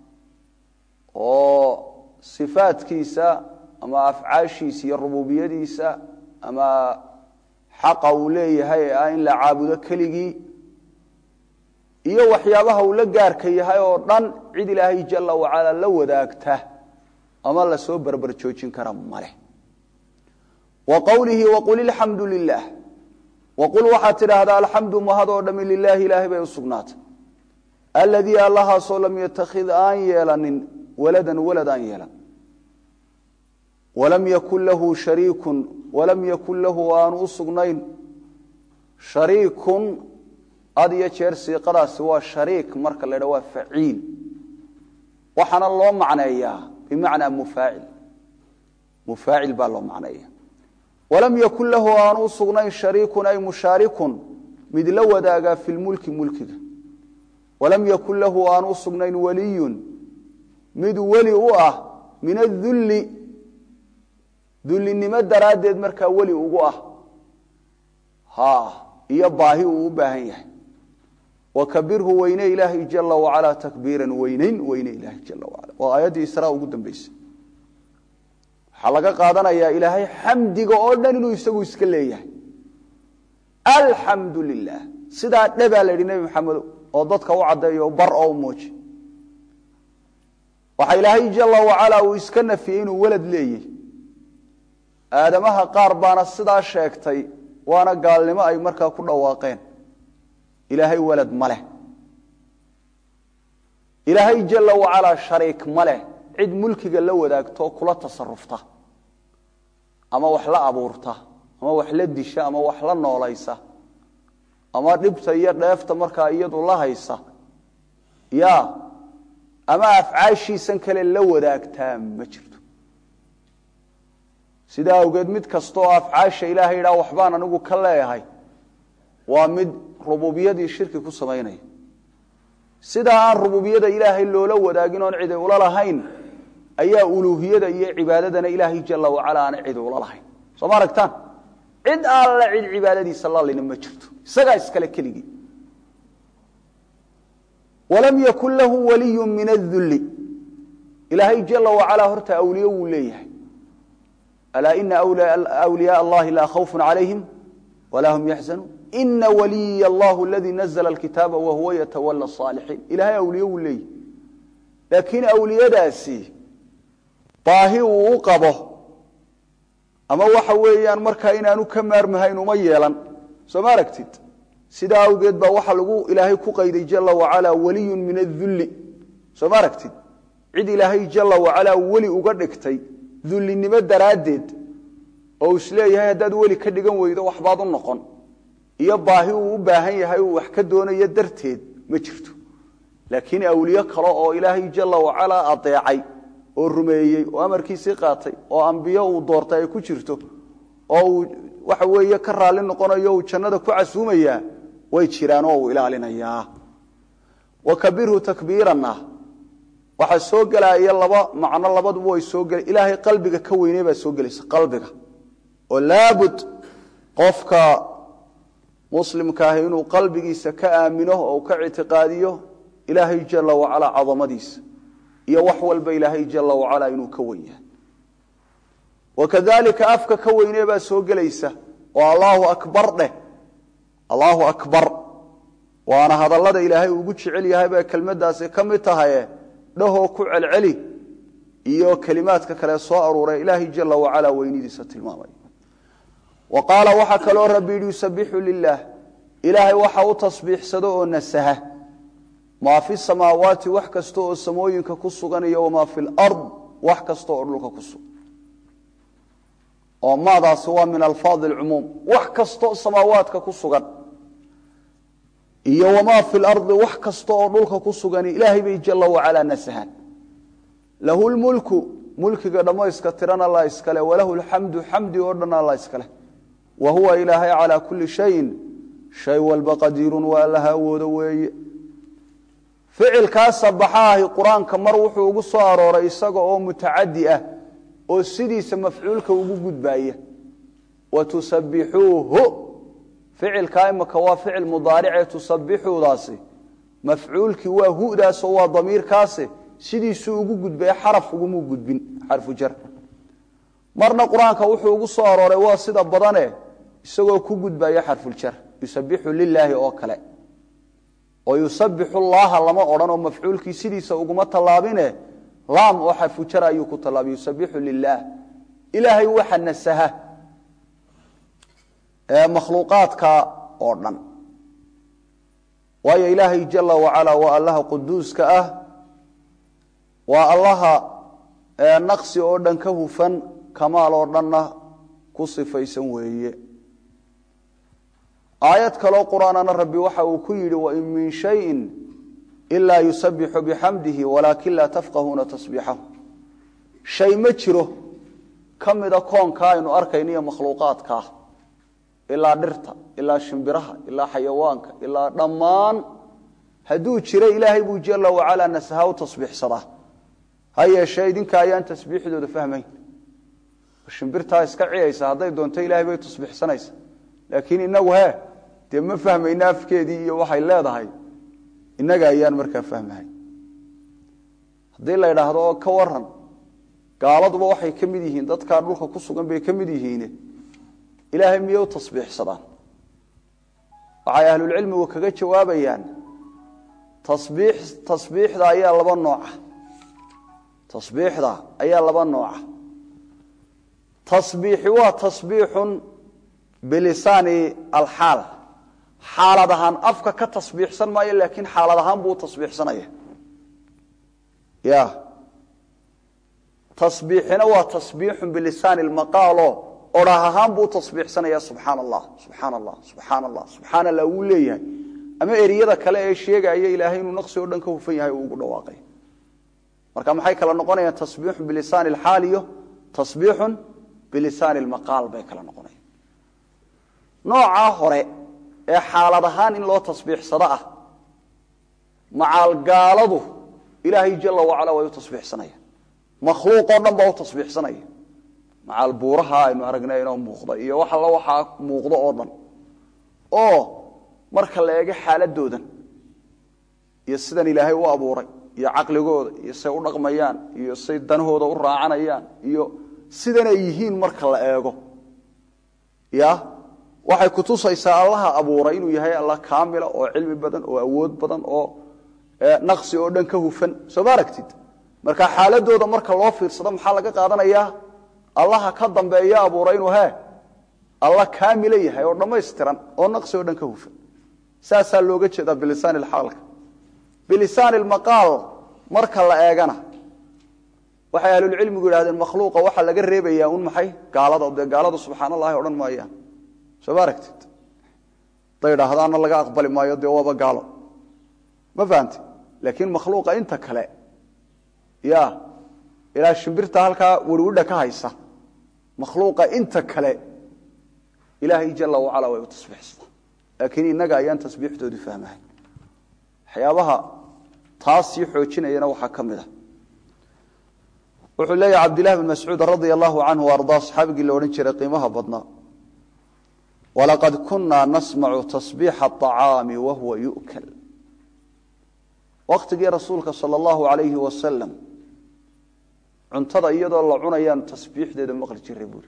oo sifaadkiisa ama afcaashiisa iyo rububiyadiisa ama xaqa uu leeyahay ee ah in la caabudo keligii iyo waxyaabaha uu la gaarka yahay oo dhan cid ilaahay jala wacalaa la wadaagta ama lasoo berber joojin kara maleh wa qowlihi waqul ilxamdu lilah waqul waxaad tidhaahdaa alxamdu mahad oo dhami lilaahi ilaahay bay u sugnaatay aladii allahaasoo lam yatakhid aan yeelanin waladan walad aan yeelan walam yakun lahu shariikun walam yakun lahu aanu u sugnayn shariikun had iyo jeer siiqadaasi waa shariik marka la dha waa faciil waxaana loo macneeyaa bimacnaa mufaacil mufaacil baa loo macneeya walam yakun lahu aanu u sugnayn shariikun ay mushaarikun mid la wadaagaa fi lmulki mulkiga walam yakun lahu aanu u sugnayn waliyun mid weli u ah min adulli dullinimo daraaddeed markaa weli ugu ah ha iyo baahi uu u baahan yahay wakabirhu weyne ilaahay jala wacalaa takbiiran weyneyn weyne ilaahay jala wacala waa aayaddii israa ugu dambeysay waxaa laga qaadanayaa ilaahay xamdiga oo dhan inuu isagu iska leeyahay alxamdu lilah sidaa dhebaa la yidhi nebi maxamedo oo dadka u caddeeyo bar oo u muuji waxaa ilaahay jala wacalaa uu iska nafiyey inuu welad leeyahy aadamaha qaar baana sidaa sheegtay waana gaalnimo ay markaa ku dhawaaqeen ilaahay walad ma leh ilaahay jala wacalaa shariik ma leh cid mulkiga la wadaagto kula tasarufta ama wax la abuurta ama wax la disha ama wax la noolaysa ama dhibta iyo dheefta markaa iyadu la haysa ya ama afcaashiisan kale la wadaagtaa ma jirto sidaa awgeed mid kastaoo afcaasha ilaahay idhaa waxbaan anigu ka leeyahay waa mid rububiyadii shirki ku samaynaya sidaa aan rububiyada ilaahay loola wadaagin oon cidi ula lahayn ayaa uluuhiyada iyo cibaadadana ilaahay jala wacala aan cidi ula lahayn soo ma aragtaan cid alla cid cibaadadiisa lalina ma jirto isagaa iskale keligii walam yakun lahu waliyu min adulli ilaahay jala wacalaa horta awliye wuu leeyahay alaa ina wliyaaa allahi laa khawfun calayhim walaa hum yaxzanuun ina waliya allahu aladii nazla alkitaaba wahuwa yatawala asaalixiin ilahay awliye wuu leeyahay laakiin awliyadaasi baahi uu u qabo ama waxa weeyaan markaa inaanu ka maarmahayn uma yeelan soo ma aragtid sidaa awgeed baa waxaa lagu ilaahay ku qayday jala wacalaa waliyun min adulli soo ma aragtid cid ilaahay jala wacalaa weli uga dhigtay dullinimo daraaddeed oo uu isleeyahay haddaad weli ka dhigan weydo waxbaad u noqon iyo baahi uu u baahan yahay uu wax ka doonayo darteed ma jirto laakiin awliye kale oo ilaahay jala wacalaa adeecay oo rumeeyey oo amarkiisii qaatay oo ambiyo uu doortay ay ku jirto oo uu waxa weeye ka raalli noqonayo uu jannada ku casuumayaa way jiraan oo uu ilaalinayaa wa kabirhu takbiiranna waxaa soo gelaya laba macno labaduba way soo gela ilaahay qalbiga ka weyney baa soo gelaysa qalbiga oo laabud qofka muslimka ahi inuu qalbigiisa ka aamino oo ka ictiqaadiyo ilaahay jala wacalaa cadamadiisa iyo wax walba ilaahay jala wacalaa inuu ka wen yahay wakadalika afka ka weynee baa soo gelaysa oo allaahu akbar dheh allaahu akbar waana hadallada ilaahay ugu jecel yahay bay kelmadaasi ka mid tahaye dhahoo ku celceli iyo kelimaadka kale soo aruuray ilaahay jala wacalaa weynidiisa tilmaamay wa qaala waxaa kaloo rabbi yidhi yusabixu lilah ilaahay waxa u tasbiixsado oo nasaha maa fi samaawaati wax kasta oo samooyinka ku sugan iyo wamaa fi lard wax kasta oo dhulka ku sugan oo maadaasi waa min alfaadi alcumuum wax kastaoo samaawaadka ku sugan iyo wamaa fi lardi wax kasta oo dhulka ku sugan ilaahay bay jala wacalaa nasahaan lahu lmulku mulkiga dhammayska tiran alla iskale walahu lxamdu xamdi oo dhan alla iskale wa huwa ilaahay calaa kulli shayin shay walba qadiirun waa allaha awoodo weeye ficilkaa sabaxaahi qur-aanka mar wuxuu ugu soo arooray isaga oo mutacadi ah oo sidiisa mafcuulka ugu gudbaaya wa tusabixuuhu ficilkaa imaka waa ficil mudaaricee tusabixuudaasi mafcuulkii waa hudaasoo waa damiirkaasi sidiisuu ugu gudbaya xaraf ugumuu gudbin xarfu jar marna qur-aanka wuxuu ugu soo arooray waa sida badane isagoo ku gudbaya xarfuljar yusabixu lilaahi oo kale oo yusabixu llaha lama odhan oo mafcuulkii sidiisa uguma tallaabine laam oo xarfujar ayuu ku tallaabay yusabixu lilaah ilaahay waxa nasaha ee makhluuqaadka oo dhan waayo ilaahay jala wacalaa waa allaha quduuska ah waa allaha naqsi oo dhan ka hufan kamaal oo dhanna ku sifaysan weeye aayad kaloo qur-aanana rabbi waxa uu ku yidhi wain min shayin ilaa yusabixu bixamdihi walaakin laa tafqahuuna tasbiixahu shay ma jiro ka mida koonka aynu arkayno iyo makhluuqaadkaa ilaa dhirta ilaa shimbiraha ilaa xayawaanka ilaa dhammaan hadduu jiro ilaahay buu jala wacalaa nasaha u tasbiixsadaa ha yeeshee idinka ayaan tasbiixdooda fahmayn shimbirtaa iska ciyaysa hadday doonto ilaahay bay tasbiixsanaysa laakiin inagu he dee ma fahmayna afkeedii iyo waxay leedahay innaga ayaan markaa fahmahay haddii la idhaahdo oo ka waran gaaladuba waxay ka mid yihiin dadkaa dhulka ku sugan bay ka mid yihiine ilaahay miyay u tasbiixsadaan waxay ahlulcilmigu kaga jawaabayaan tasbiix tasbiixda ayaa laba nooca tasbiixda ayaa laba nooca tasbiixi waa tasbiixun bilisaani alxaal xaalad ahaan afka ka tasbiixsan maayo laakiin xaalad ahaan buu u tasbiixsanaya ya tasbiixina waa tasbiixun bilisaani lmaqaalo odhah ahaan buu u tasbiixsanaya subxaana allah subxaana allah subxaana allah subxaana allah wuu leeyahay ama eriyada kale ee sheegaya ilaahay inuu naqsi oo dhan ka hufan yahay uu ugu dhawaaqay marka maxay kala noqonayaan tasbiixun bilisaani alxaal iyo tasbiixun bilisaani lmaqaal bay kala noqonayaan noocaa hore ee xaalad ahaan in loo tasbiixsado ah macaalgaaladu ilaahay jala wacala way u tasbiixsanayaan makhluuqoo dhan baa u tasbiixsanaya macaal buuraha aynu aragnay inoo muuqda iyo wax alla waxaa muuqdo oo dhan oo marka la eego xaaladoodan iyo sidan ilaahay u abuuray iyo caqligooda iyo say u dhaqmayaan iyo say danahooda u raacanayaan iyo sidan ay yihiin marka la eego ya waxay kutusaysaa allaha abuuray inuu yahay alla kaamila oo cilmi badan oo awood badan oo naqsi oo dhan ka hufan soo ma aragtid marka xaaladooda marka loo fiirsado maxaa laga qaadanayaa allaha ka dambeeya abuuray inuu he alla kaamila yahay oo dhammaystiran oo naqsi oo dhan ka hufan saasaa looga jeedaa bilisaan ilxaalka bilisaan ilmaqaal marka la eegana waxay ahlulcilmigu yidhahdeen makhluuqa waxaa laga reebayaa un maxay gaalada dee gaalada subxaan allahi odhan maayaan soo ma aragtid haday idhaahdaana laga aqbali maayo dee waaba gaalo ma fahamti laakiin makhluuqa inta kale ya ilaa shimbirta halkaa werwidha ka haysa makhluuqa inta kale ilaahay jala wacala way u tasbiixsadaa laakiin innaga ayaan tasbiixdoodii fahmahay waxyaabaha taas sii xoojinayana waxaa ka mid a wuxuu leeyahy cabdillahi bn mascuud radia allahu canhu ardaa saxaabigii la odhan jiray qiimaha badnaa walaqad kunaa nasmacu tasbiixa aطacaami wahuwa yu'kal waktigii rasuulka sala allahu alayhi wasalam cuntada iyadoo la cunayaan tasbiixdeeda maqli jiray buuri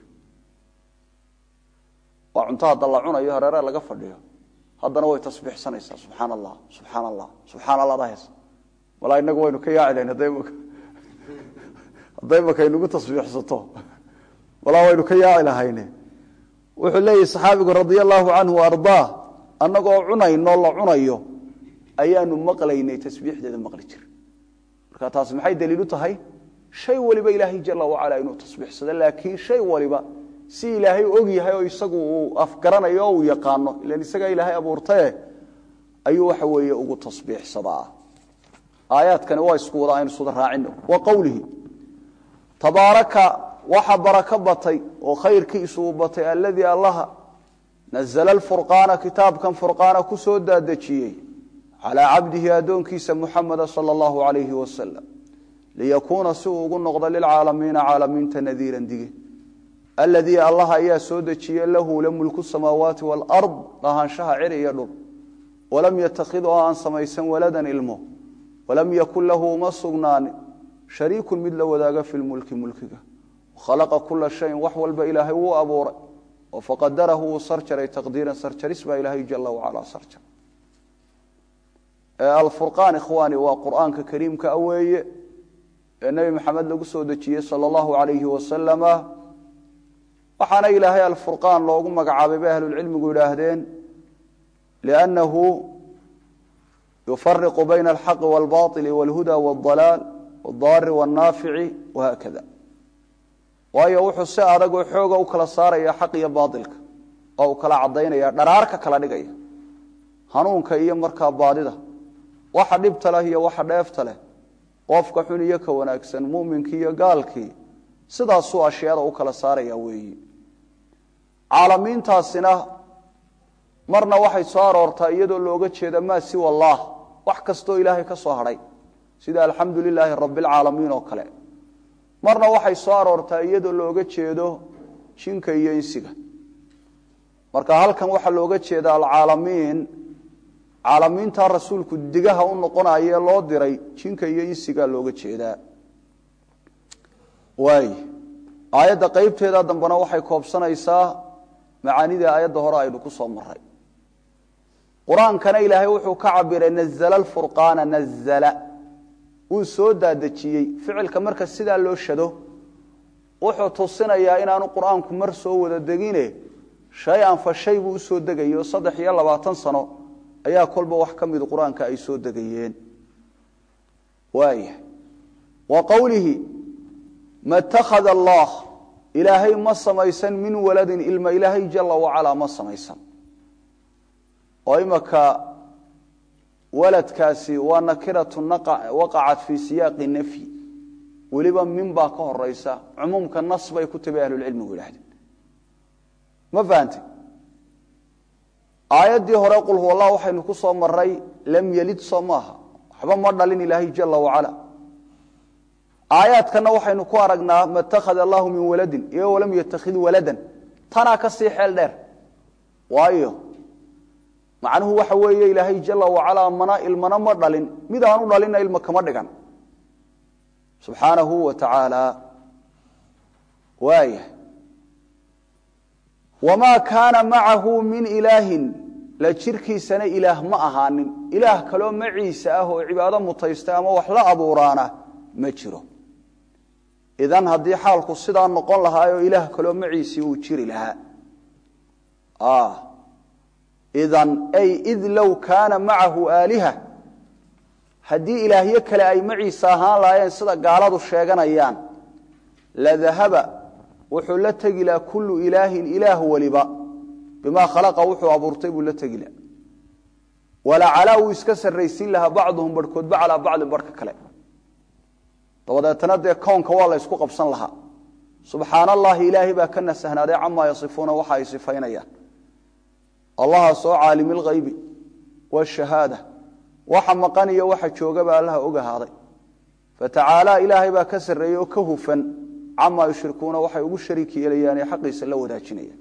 waa cunto hadda la cunayo hareere laga fadhiyo haddana way tasbiixsanaysaa subxaan allah subxaan allah subxaan allah dahays walaa inagu waynu ka yaaci lahayn hadday maka hadday maka inugu tasbiixsato walaa waynu ka yaaci lahayne wuxuu leeyahy saxaabigu radia allahu canhu ardaa annagoo cunayno la cunayo ayaanu maqlaynay tasbiixdeeda maqli jir marka taas maxay daliilu tahay shay waliba ilaahay jala wacala inuu tasbiixsado laakiin shay waliba si ilaahay og yahay oo isagu uu afgaranayo oo uu yaqaano ilan isagaa ilaahay abuurtae ayuu waxa weeye ugu tasbiixsadaa aayaadkani waa isku wada aynu suda raacino wa qowlihi tabaaraka waxa barako batay oo khayrkiisu uu batay alladii allaha nazla alfurqaana kitaabkan furqaana ku soo daadejiyey calaa cabdihi addoonkiisa muxameda sala allahu alayhi wasalam liyakuuna si uu ugu noqdo lilcaalamiina caalamiinta nadiiran dige aladii allah ayaa soo dejiye lahu la mulku samaawaati waalard lahaanshaha cir iyo dhul walam yatakid oo aan samaysan waladan ilmo walam yakun lahu uma sugnaanin shariikun mid la wadaaga fi lmulki mulkiga khalaqa kula shayin wax walba ilaahay wuu abuuray oo faqadarahu wuu sarjaray taqdiiran sarjaris baa ilaahay jala wacala sarjar alfurqaan ikhwaani waa qur'aanka kariimka weeye ee nebi maxamed lagu soo dejiyey sala allahu alayhi wasalama waxaana ilaahay alfurqaan loogu magacaabay bay ahlulcilmigu yidhaahdeen liannahu yufariqu bayna alxaqi waalbaili walhuda waaldalaal waaldaari waalnaafici wahaakada waayo wuxuu si adag oo xooga u kala saaraya xaq iyo baailka oo uu kala cadaynaya dharaarka kala dhigaya hanuunka iyo markaa baadida waxa dhibta leh iyo waxa dheefta leh qofka xun iyo ka wanaagsan muminkii iyo gaalkii sidaasuu ashyaada u kala saaraya weeyi caalamiintaasina marna waxay soo aroortaa iyadoo looga jeeda maa siwa allah wax kastoo ilaahay ka soo hadhay sida alxamdu lilaahi rabbialcaalamiin oo kale marna waxay soo aroortaa iyadoo looga jeedo jinka iyo insiga marka halkan waxaa looga jeeda alcaalamiin caalamiintaa rasuulku digaha u noqonaye loo diray jinka iyo insigaa looga jeedaa waay aayadda qeybteeda dambena waxay koobsanaysaa macaanida aayadda hore aynu ku soo maray qur-aankana ilaahay wuxuu ka cabiray nazla alfurqaana nazla wuu soo daadejiyey ficilka marka sidaa loo shado wuxuu tusinayaa inaanu qur-aanku mar soo wada degine shay-an fa shay buu usoo degayo saddex iyo labaatan sano ayaa kolba wax ka midu qur-aanka ay soo degayeen waaya wa qowlihi ma itakhada allah ilaahay ma samaysan min waladin ilma ilaahay jala wacalaa ma samaysan oo imaka waladkaasi waa nakiratu waqacat fii siyaaqi nafyi weliba min baa ka horeysa cumuumka nas bay ku tabi ahlulcilmigu yidhahdeen ma fahante aayaddii hore qul huwa allah waxaynu ku soo maray lam yelid soo maaha waxba ma dhalin ilaahay jala wacala aayaadkana waxaynu ku aragnaa ma itakhada allahu min waladin iyo walam yatakhid waladan tanaa ka sii xeel dheer waayo macnuhu waxa weeye ilaahay jala wacalaa mana ilmana ma dhalin mid aanu dhalinna ilma kama dhigan subxaanahu wa tacaala waaya wamaa kaana macahu min ilaahin la jirkiisana ilaah ma ahaanin ilaah kaloo maciisa ah oo cibaado mutaysta ama wax la abuuraana ma jiro idan haddii xaalku sidaa noqon lahaayoo ilaah kaloo maciisii uu jiri lahaa idan ay id low kaana macahu aaliha haddii ilaahyo kale ay maciisa ahaan lahaayeen sida gaaladu sheeganayaan la dahaba wuxuu la tegi laha kullu ilaahin ilaah waliba bimaa khalaqa wuxuu abuurtay buu la tegi laha walacalaa wuu iska sarraysiin lahaa bacduhum barhkoodba calaa bacdin barhka kale dabadeetana dee kownka waa la ysku qabsan lahaa subxaana allahi ilaahay baa ka nasahnaaday camaa yasifuuna waxa ay sifaynayaan allahaasoo caalimi lghaybi washahaada waxa maqan iyo waxa joogaba allaha og ahaaday fatacaalaa ilaahay baa ka sarreeyey oo ka hufan camaa yushrikuuna waxay ugu shariik yeelayaan ee xaqiisa la wadaajinayaan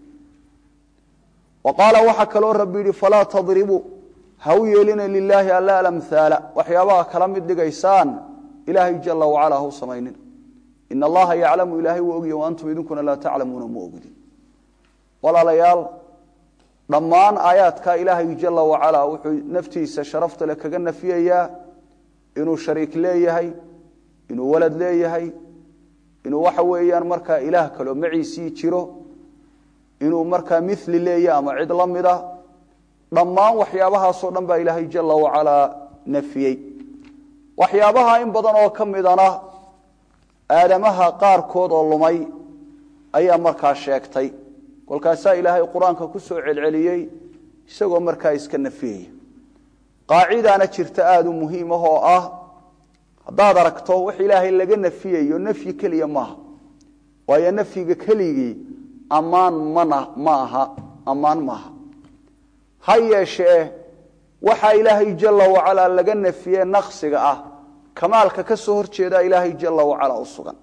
wa qaala waxaa kaloo rabbi yidhi falaa tadribuu ha u yeelina lilaahi alla alamhaala waxyaabaha kala mid dhigaysaan ilaahay jala wacala ha u samaynin ina allaha yaclamu ilaahay wuu ogya wa antum idinkuna laa taclamuuna ma ogdin walaalayaal dhammaan aayaadka ilaahay jala wacala wuxuu naftiisa sharafta le kaga nafiyayaa inuu shariik leeyahay inuu walad leeyahay inuu waxa weeyaan markaa ilaah kaloo maciisii jiro inuu markaa mili leeyahy ama cid la mida dhammaan waxyaabahaasoo dhan baa ilaahay jala wacalaa nafiyey waxyaabaha in badan oo ka midana aadamaha qaarkood oo lumay ayaa markaa sheegtay kolkaasaa ilaahay qur-aanka ku soo celceliyey isagoo markaa iska nafiyaya qaacidaana jirta aada u muhiim ah oo ah haddaad aragto wax ilaahay laga nafiyayo nafyi keliya maaha waayo nafyiga keligii ammaan mana ma aha ammaan maaha ha yeeshee waxaa ilaahay jala wacalaa laga nafiye naqsiga ah kamaalka ka soo horjeedaa ilaahay jala wacalaa u sugan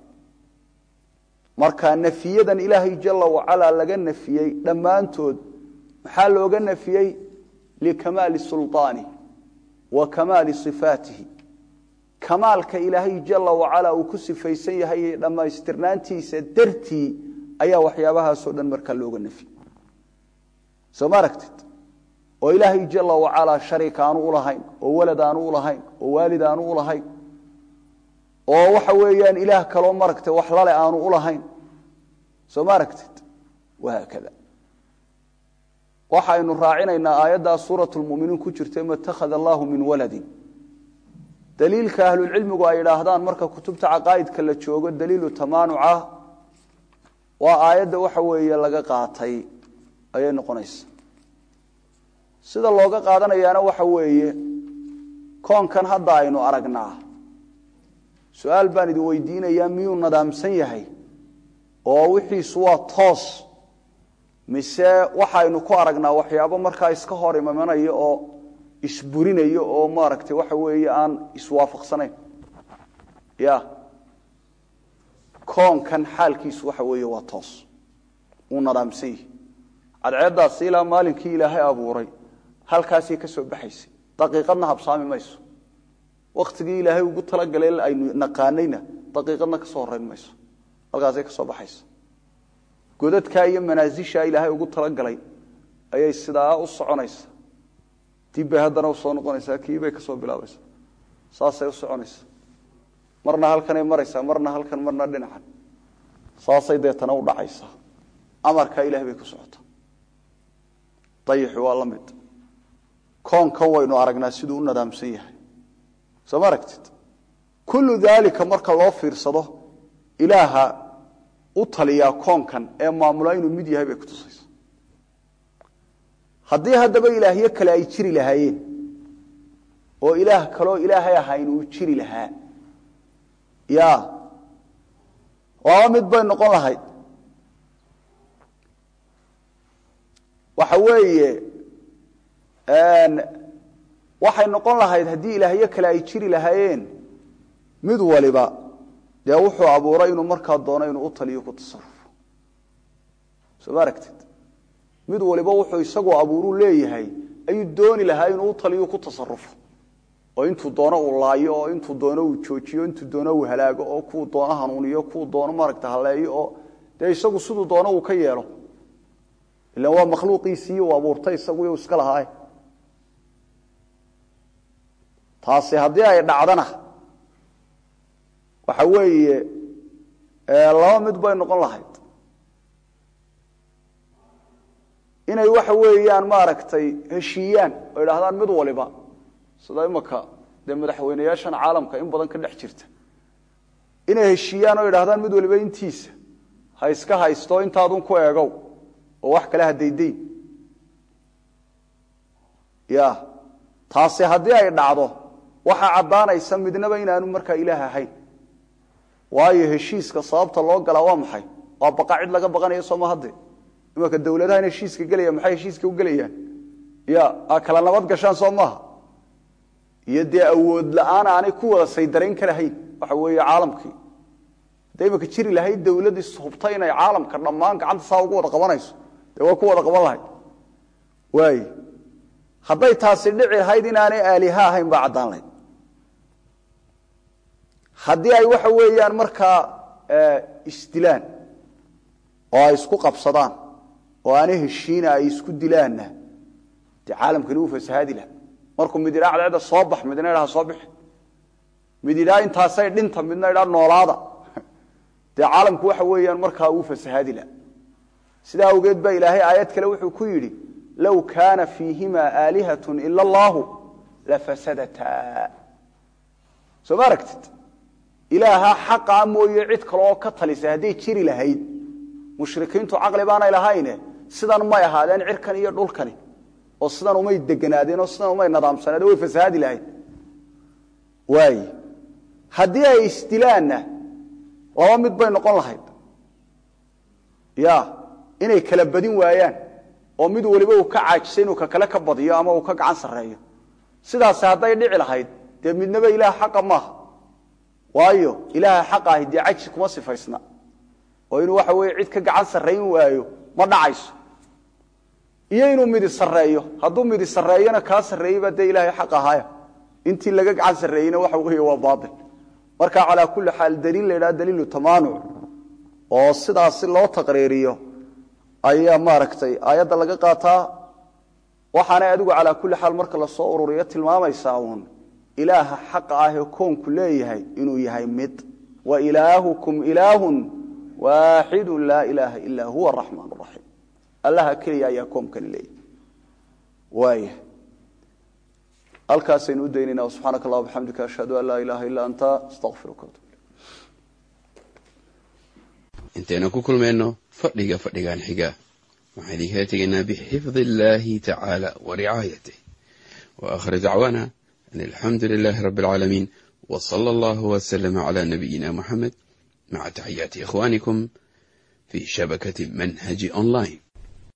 marka nafiyadan ilaahay jala wacalaa laga nafiyey dhammaantood maxaa looga nafiyey likamaali sulطaanih wa kamaali صifaatihi kamaalka ilaahay jala wacalaa uu ku sifaysan yahay dhammaystirnaantiisa dartii ayaa waxyaabahaasoo dhan markaa looga nafiyey soo ma aragtid oo ilaahay jala wacalaa shariik aanu ulahayn oo walad aanu ulahayn oo waalid aanu ulahayn oo waxa weeyaan ilaah kaloo maragtay wax lale aanu ulahayn soo ma aragtid wahaakada waxaynu raacinaynaa aayaddaa suurat lmuminiin ku jirta ma itakhada allahu min waladin daliilka ahlulcilmigu ay idhaahdaan marka kutubta caqaa'idka la joogo daliilu tamaanuca waa aayadda waxa weeye laga qaatay ayay noqonaysa sida looga qaadanayaana waxa weeye koonkan hadda aynu aragnaa su-aal baan idin weydiinayaa miyuu nadaamsan yahay oo wixiisu waa toos mise waxaynu ku aragnaa waxyaabo markaa iska hor imamanayo oo isburinayo oo maaragtay waxa weeye aan iswaafaqsanayn ya koonkan xaalkiisu waxa weeye waa toos wuu nadaamsan yahi cadceeddaasi ilaa maalinkii ilaahay abuuray halkaasay ka soo baxaysay daqiiqadna habsaami mayso waktigii ilaahay ugu talagalay aynu naqaanayna daqiiqadna ka soo horeyn mayso halkaasay ka soo baxaysa godadkaa iyo manaasishaa ilaahay ugu talagalay ayay sidaa u soconaysa dibbay haddana usoo noqonaysaa kiibay ka soo bilaabaysa saasay u soconaysa marna halkanay maraysaa marna halkan marna dhinacan saasay deetana u dhacaysaa amarkaa ilahay bay ku socotaa dayixi waa la mid koonkan waynu aragnaa siduu u nadaamsan yahay soo ma aragtid kullu daalika marka loo fiirsado ilaaha u taliyaa koonkan ee maamula inuu mid yahay bay kutusaysa haddii haddaba ilaahyo kale ay jiri lahaayeen oo ilaah kaloo ilaahay ahayn uu jiri lahaa ya waaba mid bay noqon lahayd waxa weeye waxay noqon lahayd haddii ilaahyo kale ay jiri lahaayeen mid waliba dee wuxuu abuuray inuu markaa doono inuu u taliyo ku tasarufo soo ma aragtid mid waliba wuxuu isagu abuuruu leeyahay ayuu dooni lahaa inuu u taliyo ku tasarufo oo intuu doono uu laayo oo intuu doono uu joojiyo intuu doono uu halaago oo kuu doono hanuuniyo kuu doono maaragta haleeyo oo dee isagu siduu doono uu ka yeelo ilan waa makhluuqiisii uu abuurtay isagu iska lahaa taasi haddii ay dhacdana waxa weeye laba mid bay noqon lahayd inay waxa weeyaan maaragtay heshiiyaan oo idhaahdaan mid waliba sida imaka dee madaxweyneyaashan caalamka in badan ka dhex jirta inay heshiiyaan oo idhahdaan mid waliba intiisa ha iska haysto intaadun ku eegow oo wax kale ha daydayn ya taasi haddii ay dhacdo waxaa caddaanaysa midnaba inaanu markaa ilaah ahayn waayo heshiiska sababta loo galaa waa maxay waa baqa cid laga baqanayo sooma hadde imanka dawladahan heshiiska gelaya maxay heshiiska u gelayaan ya a kala nabad gashaan soo maaha iyo dee awood la-aan aanay ku wada saydarayn karahayn waxa weeye caalamkii hadday imanka jiri lahayd dawladii hubta inay caalamka dhammaan gacanta saa ugu wada qabanayso dee waa ku wada qaban lahayd waay hadday taasi dhici lahayd inaanay aaliha ahayn baa caddaan lahayd haddii ay waxa weeyaan markaa isdilaan oo ay isku qabsadaan oo aanay heshiina ay isku dilaanna dee caalamkani wuu fasahaadi laha markuu mid idhaa cadceedda soo bax midna idhaha soo bixi mid idhaa intaasay dhinta midna idhaa noolaada dee caalamku waxa weeyaan markaa wuu fasahaadi laha sidaa awgeed baa ilaahay aayad kale wuxuu ku yidhi low kaana fiihima aalihat ila allahu lafasadataa soo ma aragtid ilaaha xaqaa mooye cid kaleoo ka talisa hadday jiri lahayd mushrikiintu caqli baanay lahayne sidan may ahaadeen cirkan iyo dhulkani oo sidan umay deganaadeen oo sidan umay nadaamsaneed way fasahaadi lahayd waay haddii ay isdilaanna laba mid bay noqon lahayd ya inay kala badin waayaan oo mid waliba uu ka caajisa inuu ka kale ka badiyo ama uu ka gacan sarreeyo sidaasi hadday dhici lahayd dee midnaba ilaah xaqa maaha waayo ilaaha xaqa ahi dee cajsi kuma sifaysna oo inuu waxa weeye cid ka gacan sarrayn waayo ma dhacayso iyo inuu midi sarreeyo hadduu midi sarreeyona kaa sarreeyeyba dee ilaahay xaq ahaaya intii laga gacan sarreeyeyna waxa weeye waa baatil marka calaa kulli xaal daliil la yidhaha daliilu tamaanuc oo sidaasi loo taqriiriyo ayaa maaragtay aayadda laga qaataa waxaanay adigu calaa kulli xaal marka lasoo ururiyo tilmaamaysaa uun ilaaha xaqa ah ee koonku leeyahay inuu yahay mid wa ilaahukum ilaahun waaxidu laa ilaaha ilaa huwa araxmaan raxiim allaha keliya ayaa koonkani leeyahay waaya halkaasaynu u daynayna subxaanaka allah bxamdika ashhadu an laa ilaaha illaa anta astaqfiruka intaynu ku kulmayno fadhiga fadhigan xiga waxaan idinkala tegaynaa bixifdi illaahi tacaala wa ricaayatih wa aakhir dacwaana an alxamdu lilaahi rabbi alcaalamiin wa sala allahu wasalama calaa nabiyina muxamed maca taxiyaati ikhwaanikum fii shabakati manhaji online